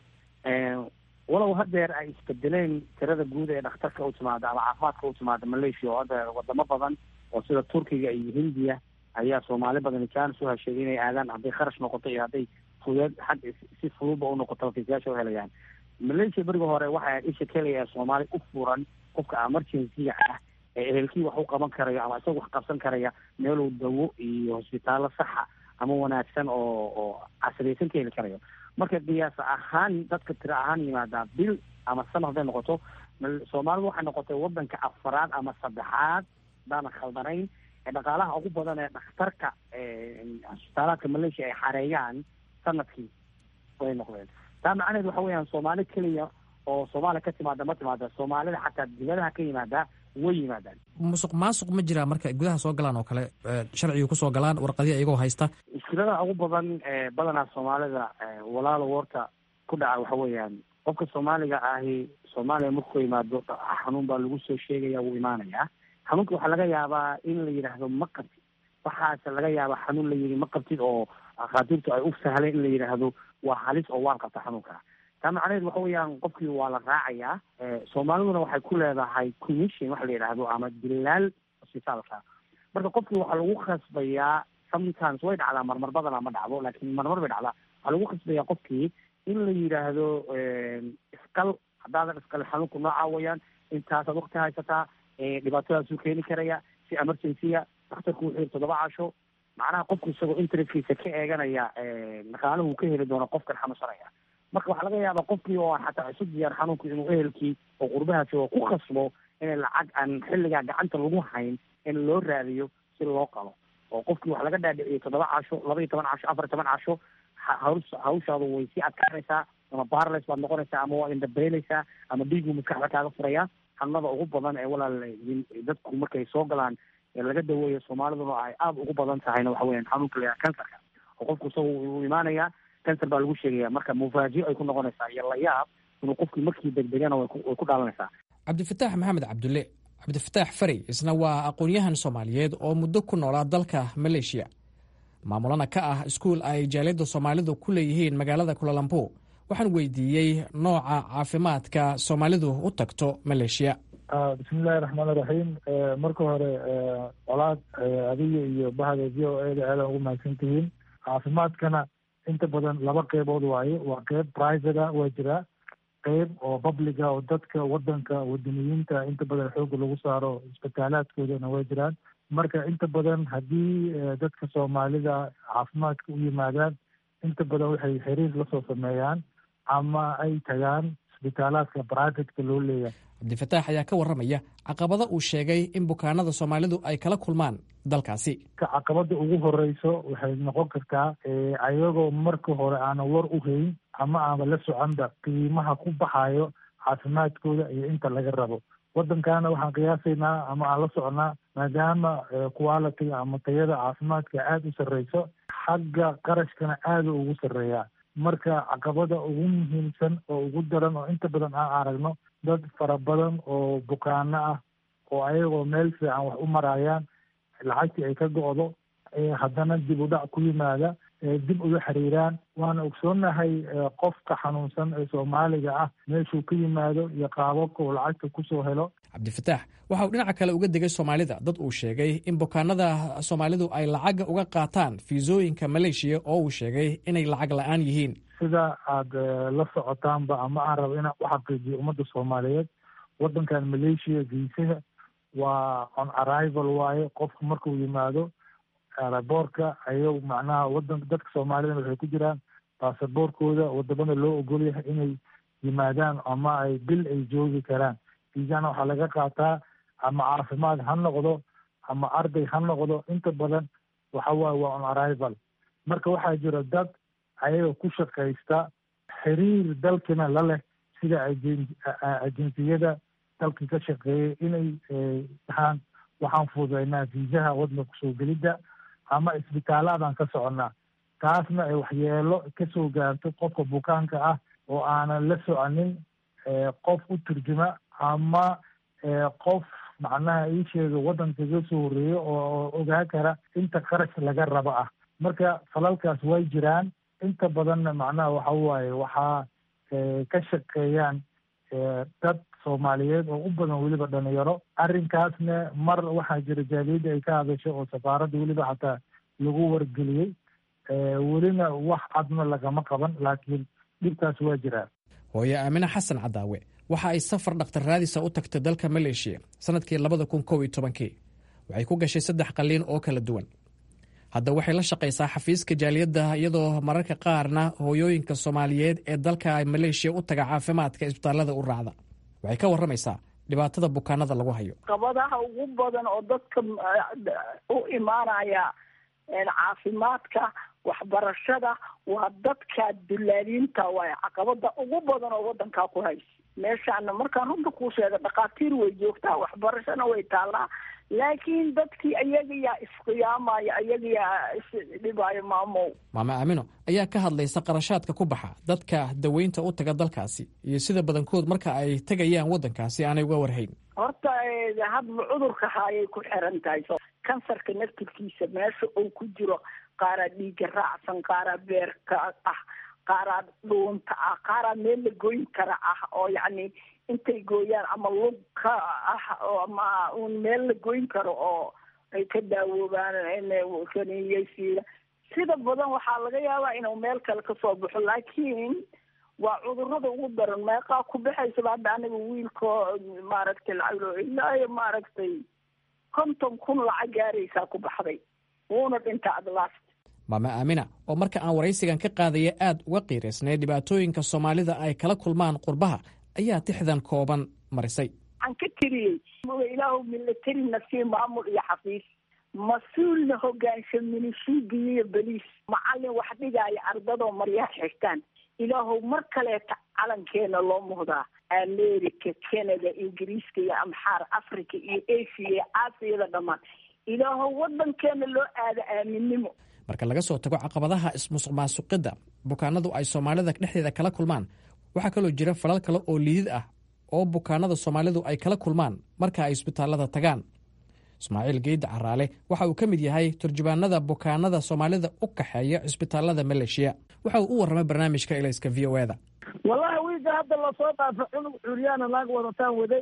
walow haddeer ay isbedeleen tirada guud ee dhakhtarka u timaada ama caafimaadka u timaada malaysia oo hadda wadamo badan oo sida turkiga iyo hindiya ayaa soomaali badan jaanis u hesheegay inay aadaan hadday kharash noqoto iyo hadday fudeed xag si fududba u noqoto fiisayaasha u helayaan malaysia berigi hore waxay isha keliya ee soomaali u furan qofka emergency-ga ah ee ehelkii wax u qaban karayo ama isaga wax qabsan karaya meeluu dawo iyo hosbitaallo saxa ama wanaagsan oo oo casriyaysan ka heli karayo marka qiyaas ahaan dadka tiro ahaan yimaadaa bil ama sana hadday noqoto soomaalidu waxay noqotay wadanka afaraad ama saddexaad hadaanan khaldanayn ee dhaqaalaha ugu badan ee dhakhtarka hosbitaalaadka malaysia ay xareeyaan sanadkii way noqdeen taa macnaheed waxa weeyaan soomaali keliya oo soomaaliya ka timaada ma timaada soomaalida xataa dibadaha ka yimaada way yimaadaan musuq maasuq ma jiraa marka gudaha soo galaan oo kale sharciga kusoo galaan warqadiya iyagoo haysta mushkilada ugu badan ee badanaa soomaalida walaalo woorta ku dhaca waxa weeyaan qofka soomaaliga ahi soomaaliya markuu yimaado xanuun baa lagu soo sheegaya wuu imaanayaa xanuunka waxaa laga yaabaa in la yidhaahdo ma qabti waxaase laga yaaba xanuun la yidhi ma qabtid oo dhakhaatiirtu ay u sahleen in la yidhaahdo waa halis oo waan qabta xanuunka taa macnaheed waxa weeyaan qofkii waa la raacayaa soomaaliduna waxay ku leedahay commission waxa la yidhaahdo ama dilaal isbitaalka marka qofkii waxaa lagu khasbayaa sometimes way dhacdaa marmar badana ma dhacdo laakiin marmar bay dhacdaa waxaa lagu khasbayaa qofkii in la yidhaahdo iskal haddaadan iskal xanuunku noocaa weeyaan intaasaad wakti haysataa dhibaatadaasuu keeni karaya si emergency-a daktarku wuxuu yiri toddoba casho macnaha qofku isagoo interestkiisa ka eeganaya dhaqaalahu ka heli doono qofkan xanuunsanaya marka waxaa laga yaabaa qofkii oo aan xataa isu diyaar xanuunku inuu ehelkii oo qurbaha joogo ku khasbo inay lacag aan xilligaa gacanta lagu hayn in loo raadiyo si loo qabo oo qofkii wax laga dhaadhiciyay toddoba casho laba iyo toban casho afar iyo toban casho haws hawshaadu way sii adkaanaysaa ama barles baad noqonaysaa ama waa indhabeynaysaa ama dhiigu maskaxda kaaga furaya xanuunada ugu badan ee walaal dadku markay soo galaan ee laga daweeyo soomaaliduna ay aada ugu badan tahayna waxa weeyaan xanuunka la kansarka oo qofku isagu uu imaanayaa kansar baa lagu sheegaya marka mufaajiyo ay ku noqonaysaa iyo layaab inuu qofkii markii degdegana way ku dhaalanaysaa cabdifataax maxamed cabdulle cabdifataax farey isna waa aqoon-yahan soomaaliyeed oo muddo ku noolaa dalka maleeshiya maamulana ka ah iskuul ay jaaliyadda soomaalidu ku leeyihiin magaalada kulalambo waxaan weydiiyey nooca caafimaadka soomaalidu u tagto maleeshiya bismillahi raxmaan iraxiim marka hore colaad adiga iyo bahda v o eda aadan ugu mahadsan tihiin caafimaadkana inta badan laba qeybood waaye waa qeyb private a waa jiraa qeyb oo publica oo dadka wadanka wadaniyiinta inta badan xooga lagu saaro isbitaalaadkoodana waa jiraan marka inta badan haddii dadka soomaalida caafimaadka u yimaadaan inta badan waxay xiriir lasoo sameeyaan ama ay tagaan isbitaalaadka privateka loo leeyahay cabdifataax ayaa ka warramaya caqabada uu sheegay in bukaanada soomaalidu ay kala kulmaan dalkaasi caqabada ugu horeyso waxay noqon kartaa ayagoo marka hore aanan war u hayn ama aanba la soconba qiimaha ku baxayo caafimaadkooda iyo inta laga rabo waddankaana waxaan qiyaasaynaa ama aan la socnaa maadaama quality ama tayada caafimaadka aada u sarreyso xagga qarashkana aada ugu sarreeyaa marka caqabada ugu muhiimsan oo ugu daran oo inta badan aan aragno dad fara badan oo bukaano ah oo ayagoo meel fiican wax u marayaan lacagtii ay ka go-do haddana dib u dhac ku yimaada dib uga xiriiraan waana ogsoonahay qofka xanuunsan ee soomaaliga ah meeshuu ka yimaado iyo qaababka uu lacagta kusoo helo cabdifataax waxa uu dhinaca kale uga degay soomaalida dad uu sheegay in bukaanada soomaalidu ay lacag uga qaataan fiisooyinka maleeshiya oo uu sheegay inay lacag la-aan yihiin sida aada la socotaanba ama aan rabo inaan u xaqiijiyo ummadda soomaaliyeed waddankan maleeshiya geysaha waa on arrival waaye qofku markuu yimaado boorka ayaw macnaha wadan dadka soomaalida waxay ku jiraan baasaboorkooda wadamada loo ogol yahay inay yimaadaan ama ay bil ay joogi karaan fiisana waxaa laga qaataa ama caafimaad ha noqdo ama arday ha noqdo inta badan waxa waaye waa on arrival marka waxaa jira dad ayaga ku shaqaysta xiriir dalkina la leh sida ajeensiyada dalka ka shaqeeyay inay dhahaan waxaan fududaynaa fiisaha waddanka kusoo gelidda ama isbitaalaadaan ka soconnaa taasna ay waxyeelo kasoo gaarto qofka bukaanka ah oo aanan la soconin qof u turjuma ama qof macnaha ii sheega waddanka iga soo horreeyo oo ogaa kara inta qarash laga rabo ah marka falalkaas way jiraan inta badanna macnaha waxa waaye waxaa ka shaqeeyaan dad soomaaliyeed oo u badan weliba dhalinyaro arrinkaasna mar waxaa jira jaaliyadda ay ka hadasho oo safaaradda weliba xataa lagu wargeliyey welina wax cadna lagama qaban laakiin dhibkaas waa jiraa hooye aamine xasan cadaawe waxa ay safar dhakhtar raadisa u tagtay dalka maleeshiya sanadkii labada kun kow iyo tobankii waxay ku gashay saddex qalliin oo kala duwan hadda waxay la shaqaysaa xafiiska jaaliyadda iyadoo mararka qaarna hooyooyinka soomaaliyeed ee dalka maleeshiya u taga caafimaadka isbitaallada u raacda waxay ka warramaysaa dhibaatada bukaanada lagu hayo qabadaha ugu badan oo dadka u imaanaya caafimaadka waxbarashada waa dadka dulaaliinta waay caqabada ugu badan oo wadankaa ku haysa meeshaana markaan runta kuu sheega dhakhaatiir way joogtaa waxbarashana way taallaa laakiin dadkii ayagayaa isqiyaamaya ayagayaa isdhibaayo maamow maame aamino ayaa ka hadlaysa qarashaadka ku baxa dadka daweynta u taga dalkaasi iyo sida badankood marka ay tegayaan waddankaasi aanay uga warhayn horta hadba cudurka haayay ku xiran tahay kansarka naftirkiisa meesha uu ku jiro qaaraa dhiiga raacsan qaaraa beerka ah qaaraa dhuunta ah qaaraa meel la goyn kara ah oo yacni intay gooyaan ama lug ka ah oo ama un meel la goyn karo oo ay ka daawoobaan kaniyeysiida sida badan waxaa laga yaabaa inuu meel kale kasoo baxo laakiin waa cudurada ugu daran meeqaa ku baxaysaba hadda aniga wiilko maaragtay lacag ilaa iyo maaragtay konton kun lacag gaaraysaa ku baxday wuuna dhinta adlaast maama aamina oo marka aan waraysigan ka qaadaya aad uga qiiraysnay dhibaatooyinka soomaalida ay kala kulmaan qurbaha ayaa tixdan kooban marisay waxaan ka tiriyey ilaahu military nafsiya maamul iyo xafiis mas-uulna hogaansha minishiibiya iyo beliis macalin wax dhigaayo ardadoo maryaha xirtaan ilaahow mar kaleeta calankeena loo muhdaa america canada ingiriiska iyo amxaar africa iyo asia iyo aasiyada dhammaan ilaahow wadankeena loo aada aaminnimo marka laga soo tago caqabadaha ismusuq maasuqidda bukaanadu ay soomaalida dhexdeeda kala kulmaan waxaa kaloo jira falal kale oo liidid ah oo bukaanada soomaalidu ay kala kulmaan marka ay isbitaallada tagaan ismaaciil geydda caraale waxa uu ka mid yahay turjubaanada bukaanada soomaalida u kaxeeya cisbitaallada maleeshiya waxa uu u warramay barnaamijka elayska v o eda wallahi wiilka hadda lasoo dhaafo cunug curyaana naag wadataan waday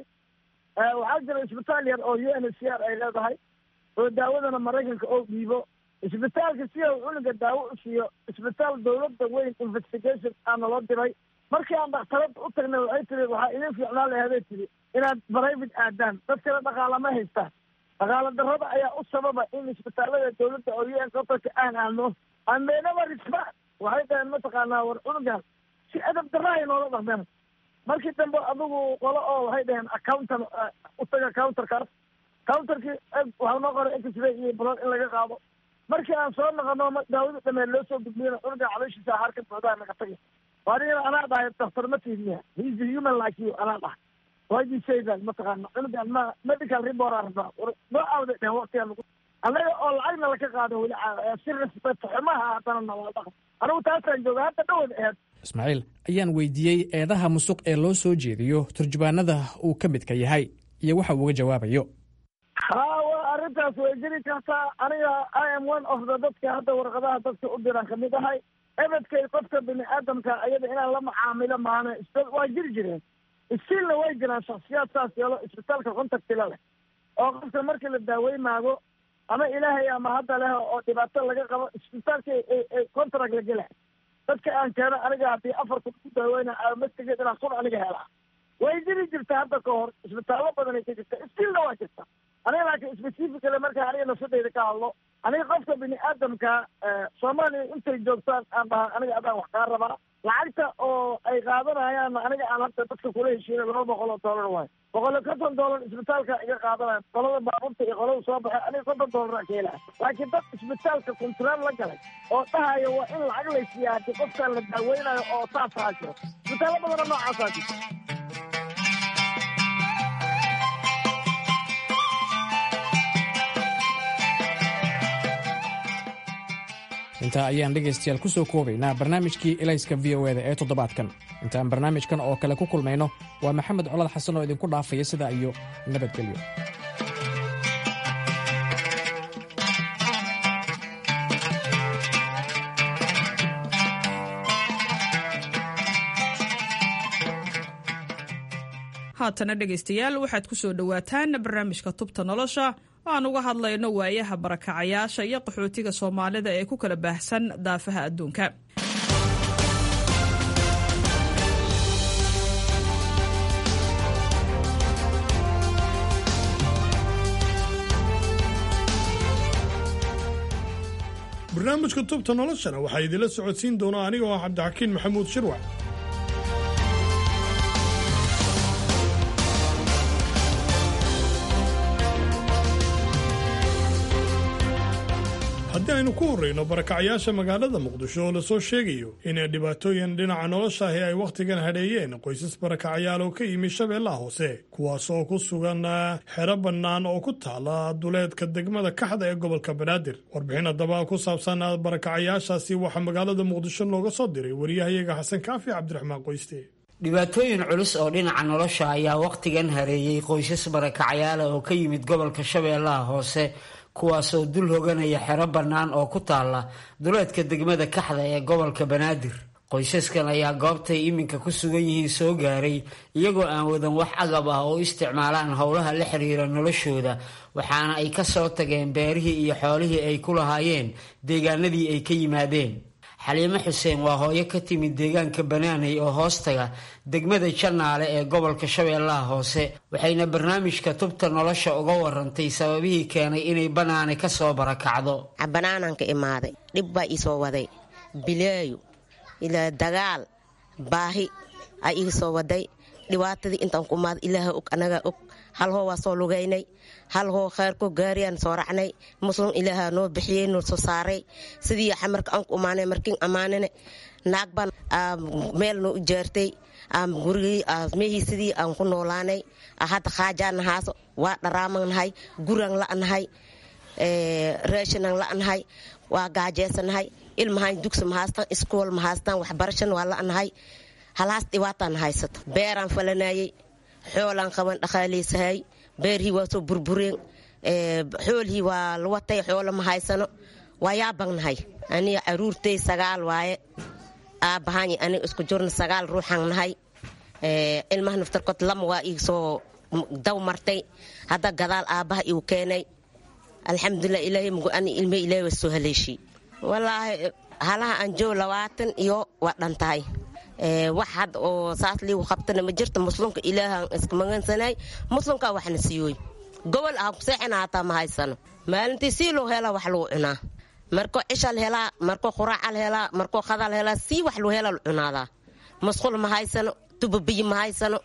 waxaa jira isbitaal yar oo u n h c r ay leedahay oo daawadana maraykanka oo dhiibo isbitaalka si uu cunuga daawo u siiyo isbitaal dawladda weyn investigation aana loo diray markii aan dhakhtarada u tagnay waxay tiri waxaa idin fiicnaa laheeday tiri inaad private aadaan dad kale dhaqaala ma haystaan dhaqaala darrada ayaa u sababa in isbitaalada dawladda oo u n kotarka aan aadno ameenaba risba waxay dhaheen mataqaanaa war cunugan si adab darrahay noola dhaqmeen markii dambe adigu qolo oo waxay dhaheen accountan u taga counterkaas counterkii waxaa noo qoray x-ray iyo blood in laga qaado markii aan soo noqono daawada dhameed loo soo gudbiyana cunuga calooshiisa harka buuxdaa naga tagay anigana anaa dhahay daktar ma tiidniya he's a human like you anaa dhahay why do you say that mataqaana cunugan ma medical report aan rabaa noo aawday dhehen waqtigaan lagu annaga oo lacagna laka qaado weli si respect xumaha haddana nawaa dhaqan anigu taasaan jooga hadda dhawad aheed ismaaciil ayaan weydiiyey eedaha musuq ee loo soo jeediyo turjubaanada uu ka midka yahay iyo waxa uu uga jawaabayo ha wa arrintaas way jiri kartaa aniga i am one of the dadka hadda warqadaha dadka u diran kamid ahay ebedkay qofka bini aadamka ayada inaan la macaamilo maana waa jiri jireen istiilna way jiraan shaksiyaad saas yeelo isbitaalka contactila leh oo qofka markii la daaweymaago ama ilaahay ama hadda leh oo dhibaato laga qabo isbitaalka contract la gela dadka aan keeno aniga haddii afar kun ku daaweyna mastigeed inaan kun aniga helaa way jiri jirta hadda ka hor isbitaallo badanay ka jirta istiilna waa jirta aniga laakiin specifically markaa aniga nafsadeyda ka hadlo aniga qofka bini aadamka soomaaliya intay joogtaan aan dhaha aniga adaan wax kaa rabaa lacagta oo ay qaadanayaan aniga aan hadda dadka kula heshiina laba boqol oo dollar waayo boqol iyo konton dollar isbitaalka iga qaadanaya qolada baabuurta iyo qolada soo baxay aniga konton dollar ka helaya laakiin dad isbitaalka kontraal la galay oo dhahayo waa in lacag laysiiya haddii qofkaan la daaweynayo oo saasaa jiro isbitaallo badana noocaasaa jirta intaa ayaan dhegaystayaal ku soo koobaynaa barnaamijkii elayska v o eda ee toddobaadkan intaan barnaamijkan oo kale ku kulmayno waa maxamed colad xasan oo idinku dhaafaya sidaa iyo nabadgelyo haatana dhegaystayaal waxaad ku soo dhowaataan barnaamijka tubta nolosha aan uga hadlayno waayaha barakacayaasha iyo qaxootiga soomaalida ee ku kala baahsan daafaha adduunka barnaamijka tubta noloshana waxaa idinla socodsiin doona aniga oo cabdixakiin maxamuud shirwac haddii aynu ku horrayno barakacyaasha magaalada muqdisho oo lasoo sheegayo inay dhibaatooyin dhinaca nolosha ahi ay wakhtigan hadheeyeen qoysas barakacyaal oo ka yimi shabeellaha hoose kuwaas oo ku sugan xero bannaan oo ku taala duleedka degmada kaxda ee gobolka banaadir warbixin haddaba ku saabsan barakacyaashaasi waxaa magaalada muqdisho looga soo diray wariyahayaga xasan kaafi cabdiraxmaan qoyste dhibaatooyin culus oo dhinaca nolosha ayaa wakhtigan hareeyey qoysas barakacyaala oo ka yimid gobolka shabeellaha hoose kuwaasoo dul hoganaya xero bannaan oo ku taalla duleedka degmada kaxda ee gobolka banaadir qoysaskan ayaa goobtay iminka ku sugan yihiin soo gaaray iyagoo aan wadan wax agab ah oo u isticmaalaan howlaha la xiriira noloshooda waxaana ay ka soo tageen beerihii iyo xoolihii ay ku lahaayeen deegaanadii ay ka yimaadeen xaliimo xuseen waa hooyo ka timid deegaanka banaaney oo hoostaga degmada janaale ee gobolka shabeellaha hoose waxayna barnaamijka tubta nolosha uga warantay sababihii keenay inay banaane ka soo barakacdo banaananka imaaday dhib baa ii soo waday bileeyo ilaa dagaal baahi a ii soo waday dhibaatadii intaan ku imaada ilaaha og anagaa og hal hoo waa soo lugaynay hal hoo kheyrko gaariyaan soo racnay muslim ilaaha noo bixiyey noo soo saaray sidii xamarka aan ku imaanay markiin ammaanane naag baan meel noo ijaartay gurigii mehii sidii aan ku noolaanay hadda khaajaan nahaaso waa dharaaman nahay guraan la'nahay raashinan la'nahay waa gaajeesanahay ilmahaan dugsi mahaastaan iskool mahaastaan waxbarashan waa la'nahay halaas dhibaataan haysato beeraan falanayey xoolaan qaban dhaqaaleysahay beerhii waa soo burbureen xoolhii waa lawatay xoolo ma haysano waa yaabagnahay aniga caruurtay sagaal waaye aabbahaany aniga isku jirna sagaal ruuxaan nahay ilmaha naftarkood lama waa ii soo daw martay hadda gadaal aabbaha iu keenay alxamdulilah ilaahay mugu ani ilmay ilaahay waa soo haleeshii wallaahi halaha aan joog labaatan iyo waa dhan tahay wax had oo saas liigu qabtana ma jirta muslimka ilaahaan iska magansanay muslimkaa waxna siiyooy gobol ah kuseexina hataa ma haysano maalintii sii loo helaa wax lagu cunaa markoo cishal helaa markoo quraacal helaa markoo khadal helaa sii wax loo helaa la cunaadaa musqul ma haysano tubabiyi ma haysano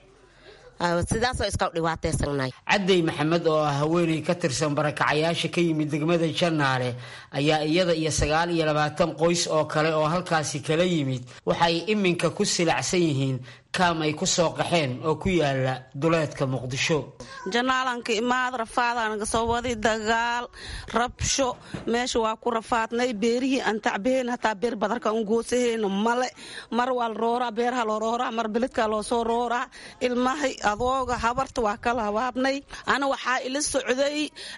sidaasoo iska dhibaataysannahay cadday maxamed oo ah haweeney ka tirsan barakacayaasha ka yimid degmada janaale ayaa iyada iyo sagaal iyo labaatan qoys oo kale oo halkaasi kala yimid waxay iminka ku silacsan yihiin kaam ay ku soo qaxeen oo ku yaala duleedka muqdisho janaalanka imaad rafaadaanaga soo waday dagaal rabsho meesha waa ku rafaadnay beerihii aan tacbaheen hataa beer badarka an goosaheyna male mar waa la rooraa beeraha loo rooraa mar beledkaa loo soo rooraa ilmahay adooga habarta waa kala habaabnay ana waxaa ila socday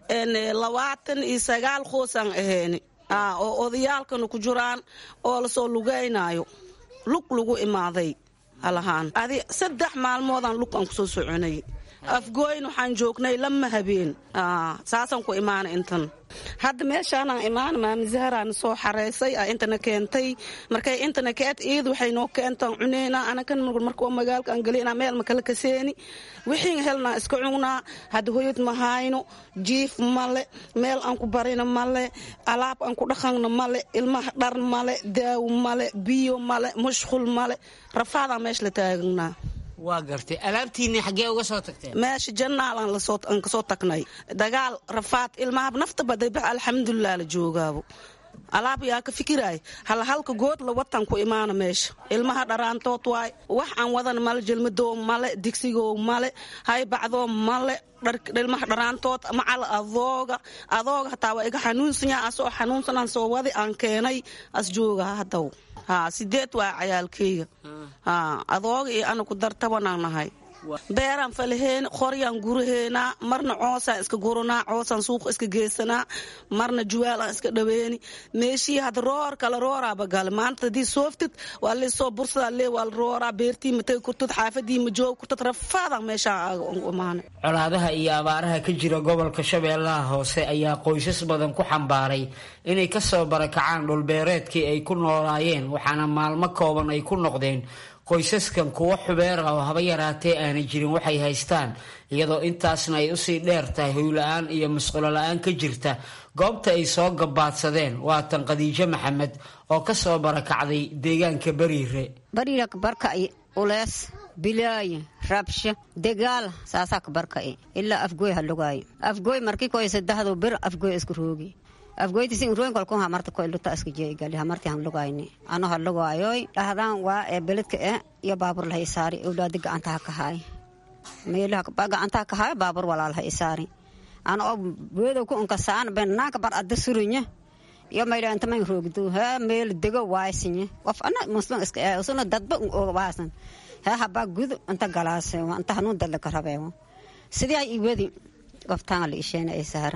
labaatan iyo sagaal qoosaan aheyn oo odayaalkana ku jiraan oo lasoo lugaynaayo lug lagu imaaday halahaan adi saddex maalmoodaan lug aan kusoo soconay afgooyn waxaan joognay lama habeen saasaan ku imaana intan hadda meeshaanaan imaana maami zaharaana soo xareysay a intana keentay markay intana keet iid waxay noo keentaan cuneynaa anakan marka magaalka aan galeynaa meel makala kaseeni wixiin helnaa iska cugnaa hadda hoyad ma hayno jiif male meel aan ku barina male alaab aan ku dhaqanna male ilmaha dhar male daawo male biyo male mushqul male rafaadaan meesha la taagnaa waa gartay alaabtiinii xaggee uga soo tagteen meesha janaalaan aan kasoo tagnay dagaal rafaad ilmaha nafta badayba alxamdulilah la joogaabo alaab yaa ka fikiraay halhalka good la watan ku imaana meesha ilmaha dharaantood waay wax aan wadan male jelmadoo male digsigoo male haybacdoo male ilmaha dharaantood macal adooga adooga hataa waa iga xanuunsanya asoo xanuunsanaan soo wadi aan keenay as jooga hadaw ha sideed waa cayaalkeyga adooga iyo ana ku dartabanaan nahay beeraan falaheyn qoryaan guraheenaa marna coosaan iska guranaa coosaan suuqa iska geysanaa marna juwaalaan iska dhaweeni meeshii had roor kala rooraaba gale maanta hadii sooftid waa leesoo bursadaa lee waa la rooraa beertii matay kurtad xaafadii ma joog kurtad rafaadaan meeshaan imaana colaadaha iyo abaaraha ka jira gobolka shabeellaha hoose ayaa qoysas badan ku xambaaray inay kasoo barakacaan dhulbeereedkii ay ku noolaayeen waxaana maalmo kooban ay ku noqdeen qoysaskan kuwo xubeer ah oo haba yaraatee aanay jirin waxay haystaan iyadoo intaasna ay usii dheer tahay hoyla-aan iyo masqulo la-aan ka jirta goobta ay soo gabaadsadeen waa tan khadiijo maxamed oo ka soo barakacday deegaanka bariire bariira kabarka'i ulees bilaaye rabsho degaal saasaa kabarka'i ilaa afgooy halugaayo afgooy markii koy saddexdu bir afgooy isku roogi afgoyti sin roin kolkun hamarta ko iluta iska jeegali hamarti han lugayni ano ha lugaayoy dhahdaan waa ee beledka e iyo baabur laha isaari owlaadi gacantaha kahaay meelaha gacantaha kahaay baabur walaal ha isaari ana oo weedow ku unkasaan benaanka bar adda surinya iyo mayla inta man roogdo ha meel dego waaysinye qof ana muslim iska ee usuna dadba waasan ha habaa gudu inta galaase inta hanuun dadla ka rabeewo sidii ay iwadi qoftaan la isheena ay saara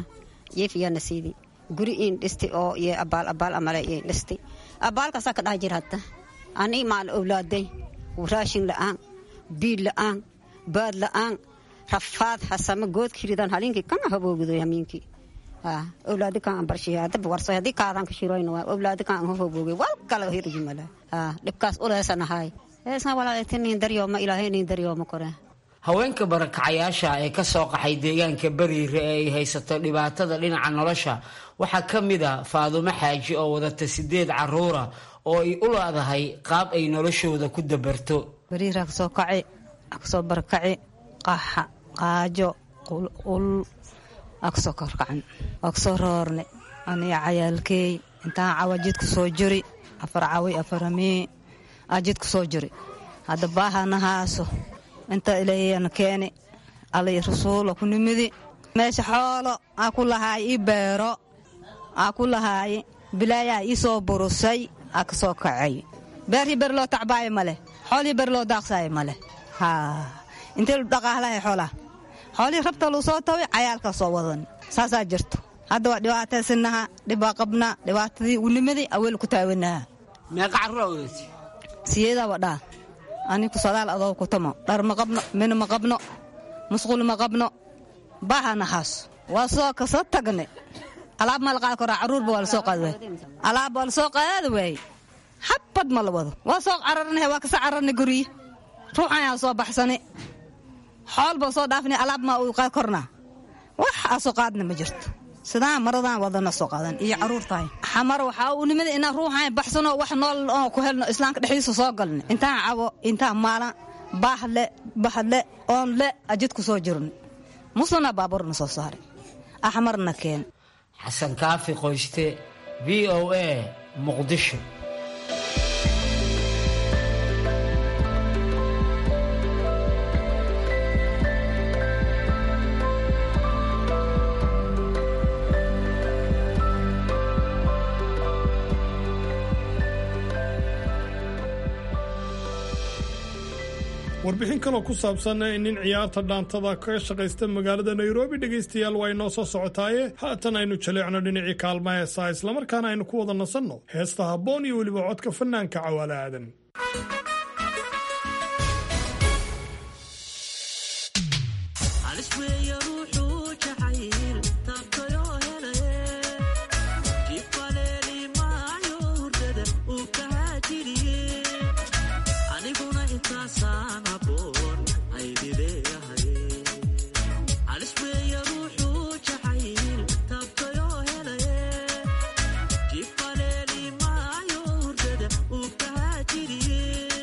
yeefiyana siidi guri iin dhisti oo iyo abaal abaal amale iin dhisti abaalkaasaa ka dhaha jir hadda ani maal owlaaday raashin la'aan biil la'aan baad la'aan rafaad hasama goodki ridan halinkii kana haboogidoy hamiinkii owlaadi kan barshiya hadaba warso haddii kaadaan ka shiroyn waa owlaadi kan an hoboogay wal kale hirjimala dhibkaas uleesanahay heesan walaaletinin daryooma ilaahaynin daryooma kore haweenka barakacayaasha ee ka soo qaxay deegaanka bariire ee ay haysato dhibaatada dhinaca nolosha waxaa ka mid a faadumo xaaji oo wadata sideed caruura oo ay u leedahay qaab ay noloshooda ku dabarto bariira kasoo kaci kasoo barakaci qaxa qaajo qulqul aa kasoo korkacan waa kasoo roorne aniga cayaalkeey intaan cawa jidku soo jiri afar cawi afaramii aa jidku soo jiri hadda baahana haaso inta ilayana keeni alay rasuulo ku nimidi meesha xoolo aa ku lahaay ii beero aa ku lahaay bilaayaa ii soo burusay aa ka soo kacay beerhii ber loo tacbaayo maleh xoolihii ber loo daaqsaayo maleh intee lu dhaqaalahay xoolaha xoolihii rabta luu soo taway cayaalkaa soo wadan saasaa jirto hadda waa dhibaataysanaha dhibaa qabnaa dhibaatadii unimadii aweel ku taawanaha meeqa carruura wadati siyeedaa wadhaa aniku sadaal adoo ku tamo dhar ma qabno min ma qabno musqul ma qabno baahana haas waa soo kasoo tagne alaab ma la qaadi karaa carruurba waa lasoo qaadi waay alaab waa lasoo qaadi waaye habad ma la wado waa soo cararnay waa kasa cararnay gurye ruuxan aa soo baxsani xool baa soo dhaafnay alaab ma uu qaadi kornaa wax aa soo qaadna ma jirto sidaan maradaan wadana soo qaadan iyo carruurtahay xamar waxaa uu nimid inaan ruuxan baxsano wax nool oo ku helno islaamka dhexdiisa soo galna intaan cawo intaan maalan baahle bahle oon le ajidku soo jirno muslana baabuurna soo saaray axmarna keen xasan kaafi qoyste v o a muqdisho warbixin kaloo ku saabsan nin ciyaarta dhaantada kaga shaqaysta magaalada nairobi dhegaystayaal waa inoo soo socotaaye haatan aynu jaleecno dhinacii kaalma heesaa islamarkaana aynu ku wada nasanno heesta habboon iyo weliba codka fanaanka cawaale aadan Jifaleli mayo hurdada uu kahaa jiriye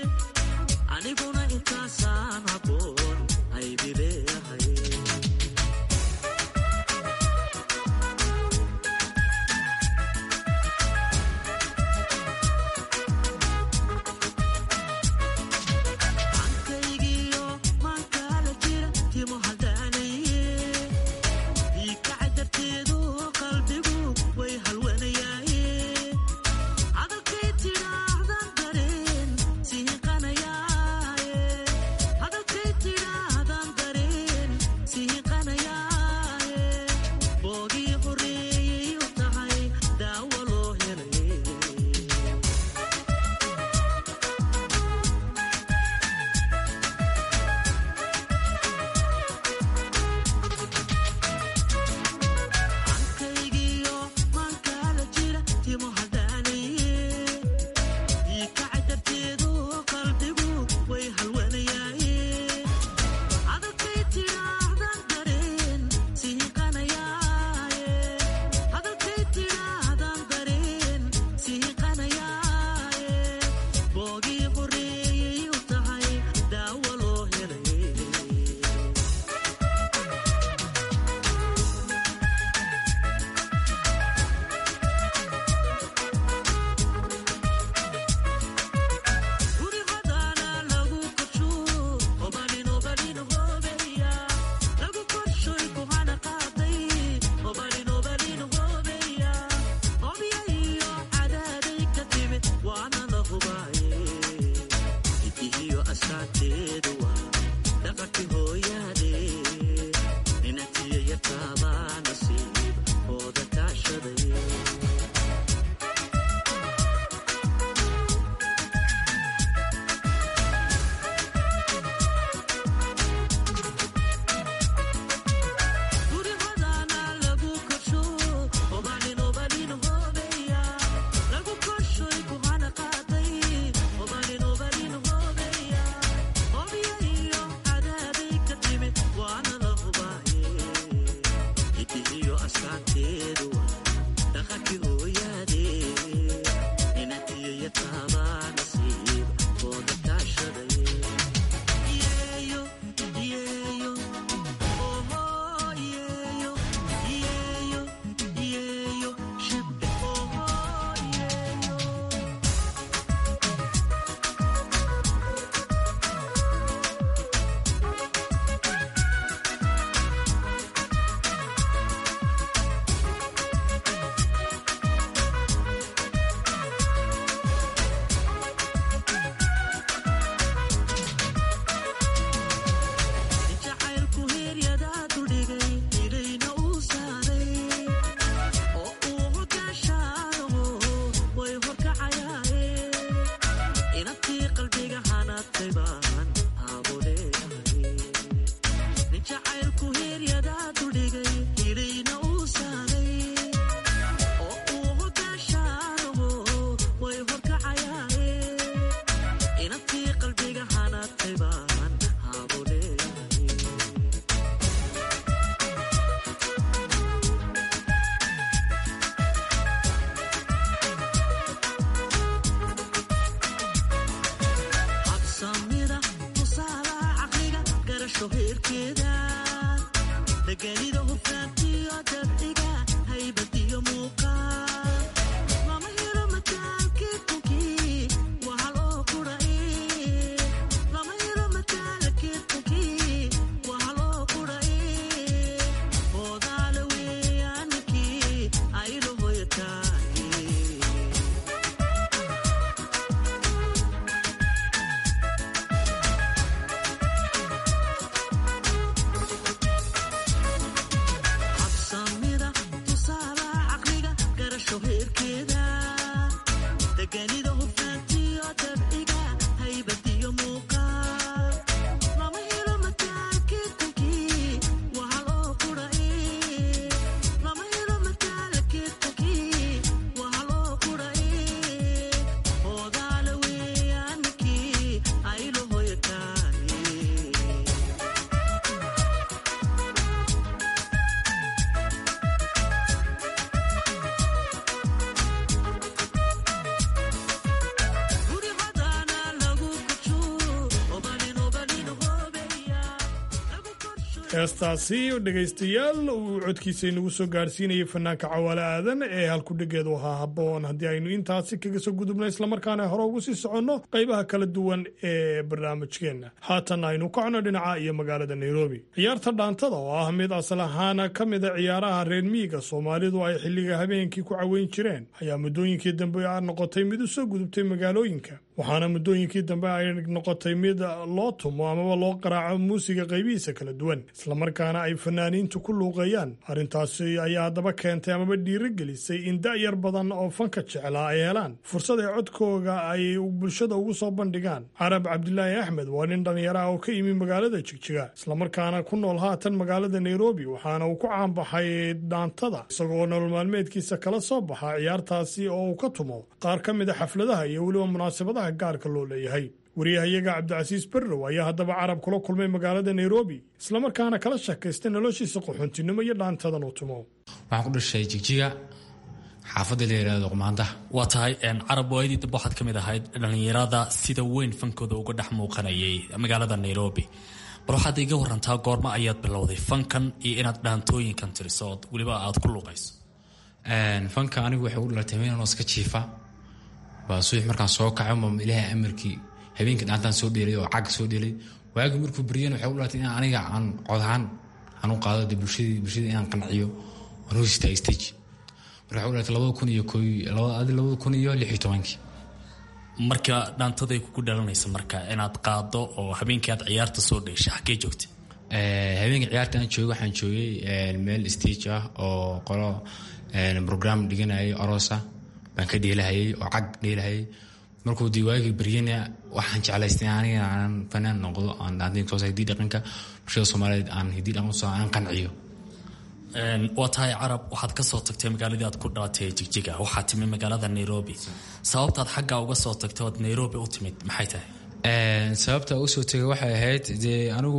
heestaasi dhegaystayaal uu codkiisa inagu soo gaarsiinayay fanaanka cawaale aadan ee halkudhigeedu ahaa habboon haddii aynu intaasi kaga soo gudubno islamarkaana hore ugu sii soconno qaybaha kala duwan ee barnaamijkeenna haatan aynu kacno dhinaca iyo magaalada nairobi ciyaarta dhaantada oo ah mid asal ahaana ka mida ciyaaraha reer miyiga soomaalidu ay xilliga habeenkii ku caweyn jireen ayaa muddooyinkii dambe noqotay mid u soo gudubtay magaalooyinka waxaana muddooyinkii dambe ay noqotay mid loo tumo amaba loo qaraaco muusiga qaybihiisa kala duwan islamarkaana ay fanaaniintu ku luuqeeyaan arrintaasi ayaa haddaba keentay amaba dhiiro gelisay in da'yar badan oo fanka jeclaa ay helaan fursad ay codkooga ay bulshada ugu soo bandhigaan carab cabdilaahi axmed waa nin dhallinyaro ah oo ka yimi magaalada jigjiga islamarkaana ku nool haatan magaalada nairobi waxaana uu ku caanbaxay dhaantada isagoo nolol maalmeedkiisa kala soo baxa ciyaartaasi oo uu ka tumo qaar ka mid a xafladaha iyo weliba munaasabadaha gaarka loo leeyahay wariyahayaga cabdicasiis berrow ayaa haddaba carab kula kulmay magaalada nairobi islamarkaana kala sheekaystay noloshiisa qaxoontinimo iyo dhaantadan uu tumo waxaan ku dhashay jigjiga xaafadda la yidhahdo qumaandaha waa tahay carab waayadii dambe waxaad ka mid ahayd dhallinyarada sida weyn fankooda uga dhex muuqanayay magaalada nairobi bal waxaad iga warantaa goorma ayaad bilowday fankan iyo inaad dhaantooyinkan tiriso ood weliba aad ku luuqayso fanka anigu waxay u dhalatay meenanoo iska jiifa baa subax markaan soo kaco ma ilaahay amarkii habeenkii dhaantaan soo dheelay oo cag soo dheelay waagi markuu bariyeen waxay u dhalatay in aniga aan codahaan aan u qaado de bulshadii bulshadii inaan qanciyo aan hoos istaago stage marka waxay u dhalatay labada kun iyo kooy labada labada kun iyo lix iyo tobankii marka dhaantaday kugu dhalanaysa marka inaad qaado oo habeenkii aad ciyaarta soo dheeshay xaggee joogtay habeenkii ciyaarta aan joogay waxaan joogay meel stage ah oo qolo program dhiganayay aroosa baan ka dheelahayay oo cag dheelahayay markuu dii waagii baryana waxaan jeclaystay aniga aan fanaan noqdo aan dhaantin soo hidii dhaqanka bulshada soomaaliyeed aan hidii dhaqan soo aan qanciyo waa tahay carab waxaad ka soo tagtay magaaladii aad ku dhalatay jigjiga waxaad timi magaalada nairobi sababtaad xaggaa uga soo tagtay ood nairobi u timid maxay tahay sababta ugu soo tegay waxay ahayd dee anigu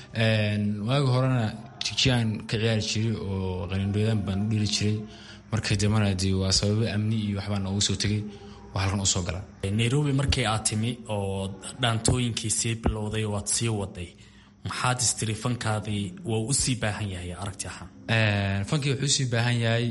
waagi horena jigjigaan ka ciyaari jiray oo qalindhoodaan baan u dheli jiray markii dambana dee waa sababo amni iyo waxbaan ugu soo tegay waa halkan usoo gala nairobi markii aad timi oo dhaantooyinkii sii bilowday oo aad sii waday maxaad istiri fankaadii waa u sii baahan yahay aragti ahaan fankii wuxuu usii baahan yahay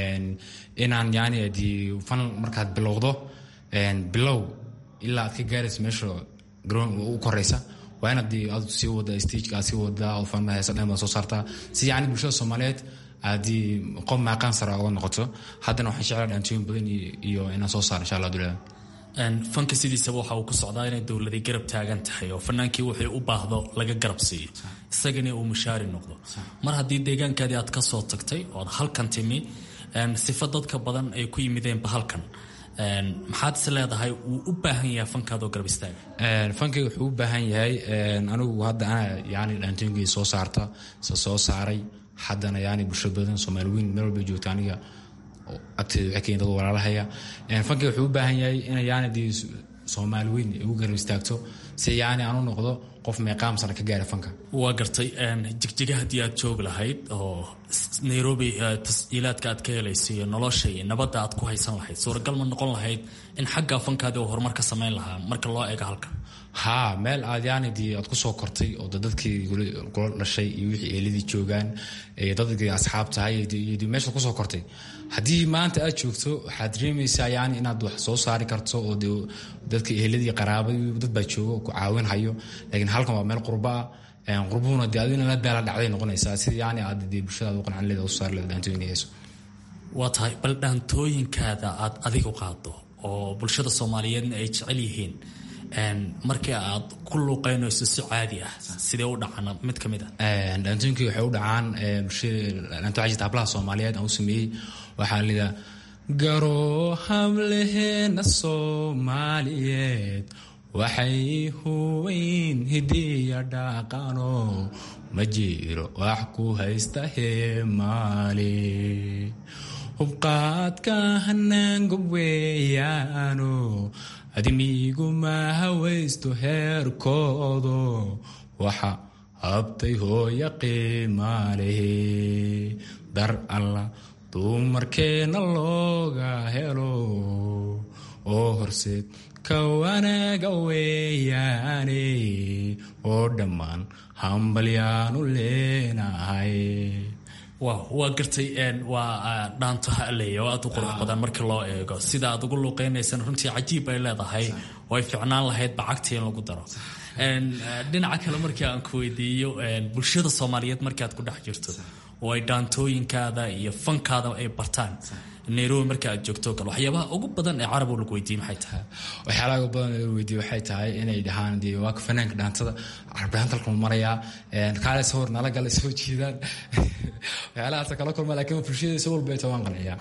inaan yani dee fan markaad bilowdo bilow ilaa aad ka gaarayso meesha garoon u koreysa waa inaad dee aad sii wada stageka aad sii wadaa oo fan heesa dhan baad soo saartaa si yani bulshada soomaaliyeed haddii qof maaqaan sara uga noqoto haddana waxaan jeclaa dhaantooyin badan iyo inaan soo saaro insha allah dulada fanka sidiisaba waxa uu ku socdaa inay dowladay garab taagan tahay oo fanaankii wuxuu u baahdo laga garab siiyo isagana uu mushaari noqdo mar haddii deegaankaadii aad ka soo tagtay ood halkan timi sifa dadka badan ay ku yimideenba halkan maxaad is leedahay wuu u baahan yahay fankaadoo garab istaaga fankayga wuxuu u baahan yahay anigu hadda ana yani dhaantooyinkii soo saarta se soo saaray haddana yani bulsho badan soomaali weyn meel walba joogta aniga agteeda waxay keen dad walaalahaya fankayga wuxuu u baahan yahay in yani dee soomaali weyn ay ugu garab istaagto si yani aan u noqdo qof meeqaam sana ka gaara fanka waa gartay jigjiga haddii aad joogi lahayd oo nairobi tasjiilaadka aad ka helayso iyo nolosha iyo nabadda aad ku haysan lahayd suuragal ma noqon lahayd in xagga fankaadi oo horumar ka samayn lahaa marka loo eego halka haa meel aad yani dee aad kusoo kortay oo dadkii kula dhashay iyo wixii eeladii joogaan dadkii asxaab tahay iyo meesha kusoo kortay haddii maanta aad joogto waxaad dareemaysaa yani inaad wax soo saari karto oo de dadka eheladii qaraabadii dad baa jooga ku caawin hayo laakiin halkan waa meel qurba ah qurbuhuna dee adina la daala dhacday noqonaysaa sida yani aad dee bulshadaad u qancan leeda u saar leeda dhaantooyinka hayso waa tahay bal dhaantooyinkaada aad adigu qaado oo bulshada soomaaliyeedna ay jecel yihiin markii aad ku luuqeynayso si caadi ah sidee u dhacaan mid ka mid ah dhaantooyinkii waxay u dhacaan bulshada dhaanto waxaa jirta hablaha soomaaliyeed aan u sameeyey waxaa lidaa garoo hableheena soomaaliyeed waxay huweyn hidiya dhaqano ma jiro wax ku haysta heemaali hubqaadka hanaangob weeyaano adimigu ma hawaysto heerkoodo waxa habtay hooya qiimaalehe dar alla dumarkeena looga helo oo horseed ka wanaaga weeyaane oo dhammaan hambalyaanu leenahay waa gartay waa dhaanto haleya oo aad u qurux badan markii loo eego sida aad ugu luuqeynaysan runtii cajiib ay leedahay oo ay ficnaan lahayd bacagtii in lagu daro dhinaca kale markii aan ku weydiiyo bulshada soomaaliyeed markii aad ku dhex jirto oo ay dhaantooyinkaada iyo fankaada ay bartaan nairobi marka aad joogto kale waxyaabaha ugu badan ee carab lagu weydiiyey maxay tahay waxyaalaha ugu badan ee lagu weydiiyey waxay tahay inay dhahaan dee waa fanaanka dhaantada carabdhaanta halkan marayaa kaale sawir nala gala soo jiidaan waxyaalahaas kala kulma laakiin bulshada si walba ay waan qanciyaa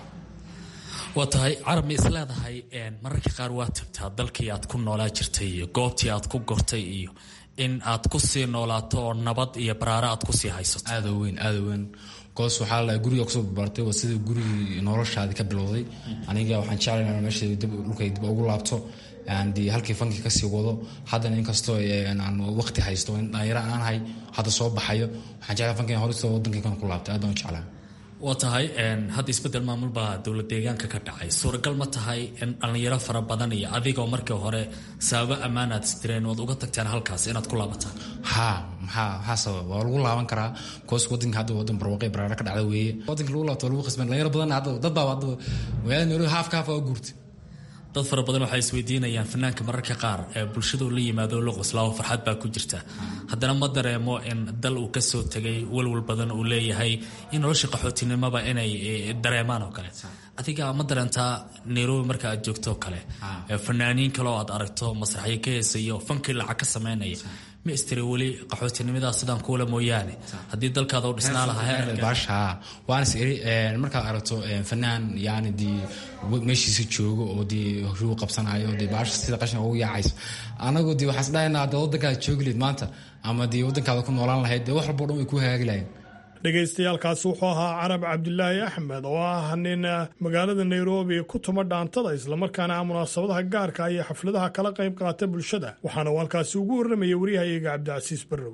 waa tahay carab ma is leedahay mararka qaar waa tagtaa dalkii aad ku noolaa jirtay iyo goobtii aad ku gortay iyo in aad ku sii noolaato oo nabad iyo baraaro aad kusii haysato aada weyn aada weyn goos waxaa la guriga kusoo barbaartay waa sida gurigii noloshaadi ka bilowday aniga waxaan jeclay inaan meesha dhulkay dib ugu laabto dee halkii fankii kasii wado haddana inkastoo aan waqti haysto in dhalinyaro aan ahay hadda soo baxayo waxaan jeclay fankiin horista wadankaykan ku laabtay aad baan u jeclaa waa tahay hadda isbedel maamul baa dowlad deegaanka ka dhacay suuragal ma tahay in dhallinyaro fara badan iyo adigoo markii hore sababo ammaan aad istireen ood uga tagteen halkaas inaad ku laabataan ha maxaa maxaa sababa waa lagu laaban karaa koos wadanka hadda wadan barwaaqay baraara ka dhacda weeye wadanka lagu laabto waa lagu qasban dhalinyaro badan hadda dad baa hadda magaalada nairobi haafka haaf waa guurtay dad fara badan waxay isweydiinayaan fanaanka mararka qaar ee bulshadu la yimaado la qoslaawo farxad baa ku jirta haddana ma dareemo in dal uu kasoo tegay walwal badan uu leeyahay in nolosha qaxootinimaba inay dareemaan oo kale adiga ma dareentaa nairobi marka aad joogto kale fanaaniin kale oo aad aragto masraxyo ka heesaya oo fankii lacag ka sameynaya ma istiri weli qaxootinimada sidaan kuula mooyaane haddii dalkaada u dhisnaa lahaa waanas iri markaad aragto fanaan yani dee meeshiisa joogo oo dee hoshuu qabsanayo dee baasha sida qashin ugu yaacayso anagu dee waxaan isdhahaynaa hadda waddankaada joogi lahayd maanta ama dee waddankaada ku noolaan lahayd dee wax walbo dhan way ku hagaagi lahayn dhegaystayaaalkaasi wuxuu ahaa carab cabdilaahi axmed oo ah nin magaalada nairobi ku tuma dhaantada islamarkaana ah munaasabadaha gaarka iyo xafladaha kala qayb qaata bulshada waxaana uu halkaasi ugu warramayay waryahayaga cabdicasiis barrow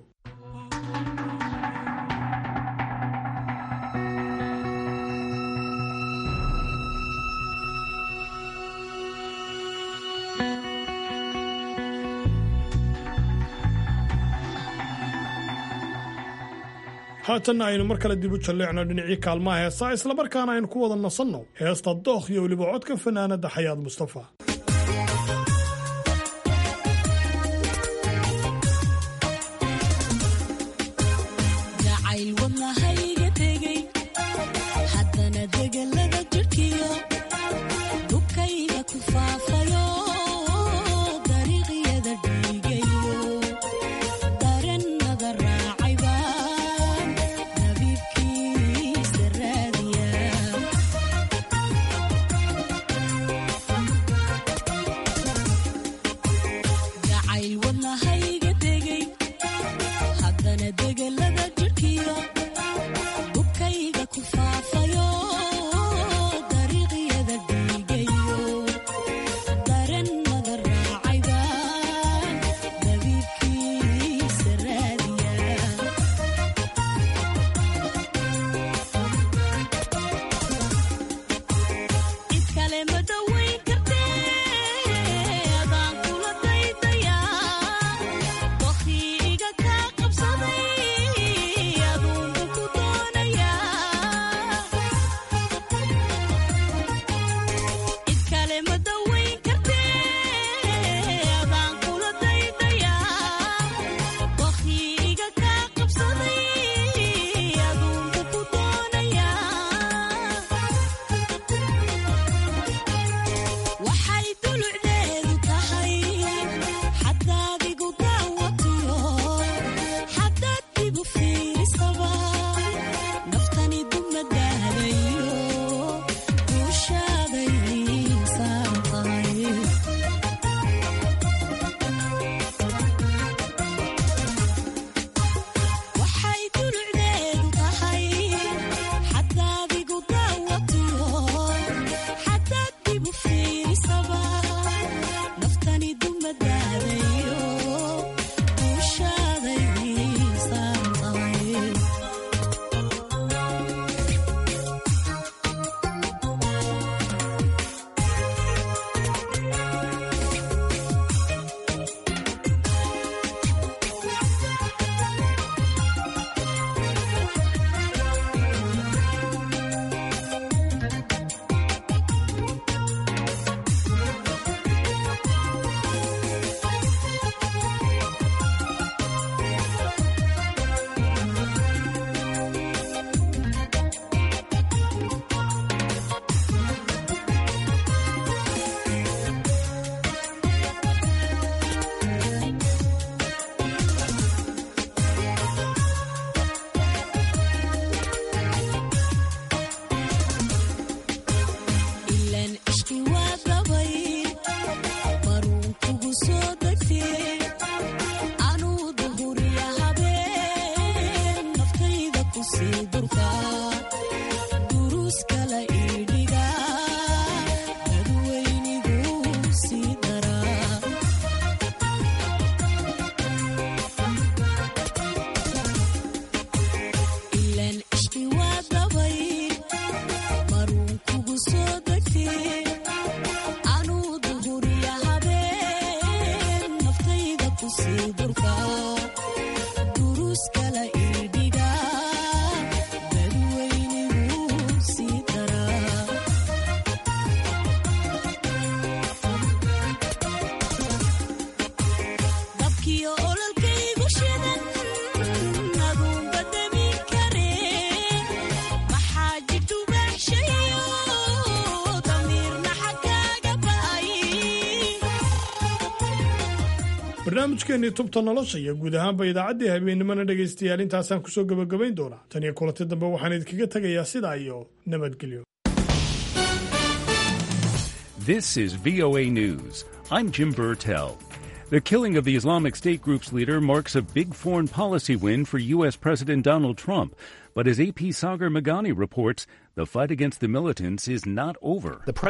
haatanna aynu mar kale dib u jalleecno dhinacii kaalmaha heesaa islamarkaana aynu ku wada nasanno heesta dookh iyo weliba codka fanaanadda xayaad mustafa barnaamijkeennii tubta nolosha iyo guud ahaanba idaacaddii habeennimana dhegaystayaal intaasaan kusoo gebagabayn doonaa tan iyo kulanti dambe waxaan idinkaga tegayaa sidaa iyo nabadgelyo This is VOA News. I'm Jim Burtell. The killing of the Islamic State group's leader marks a big foreign policy win for U.S. President Donald Trump. But as AP Sagar Magani reports, the fight against the militants is not over.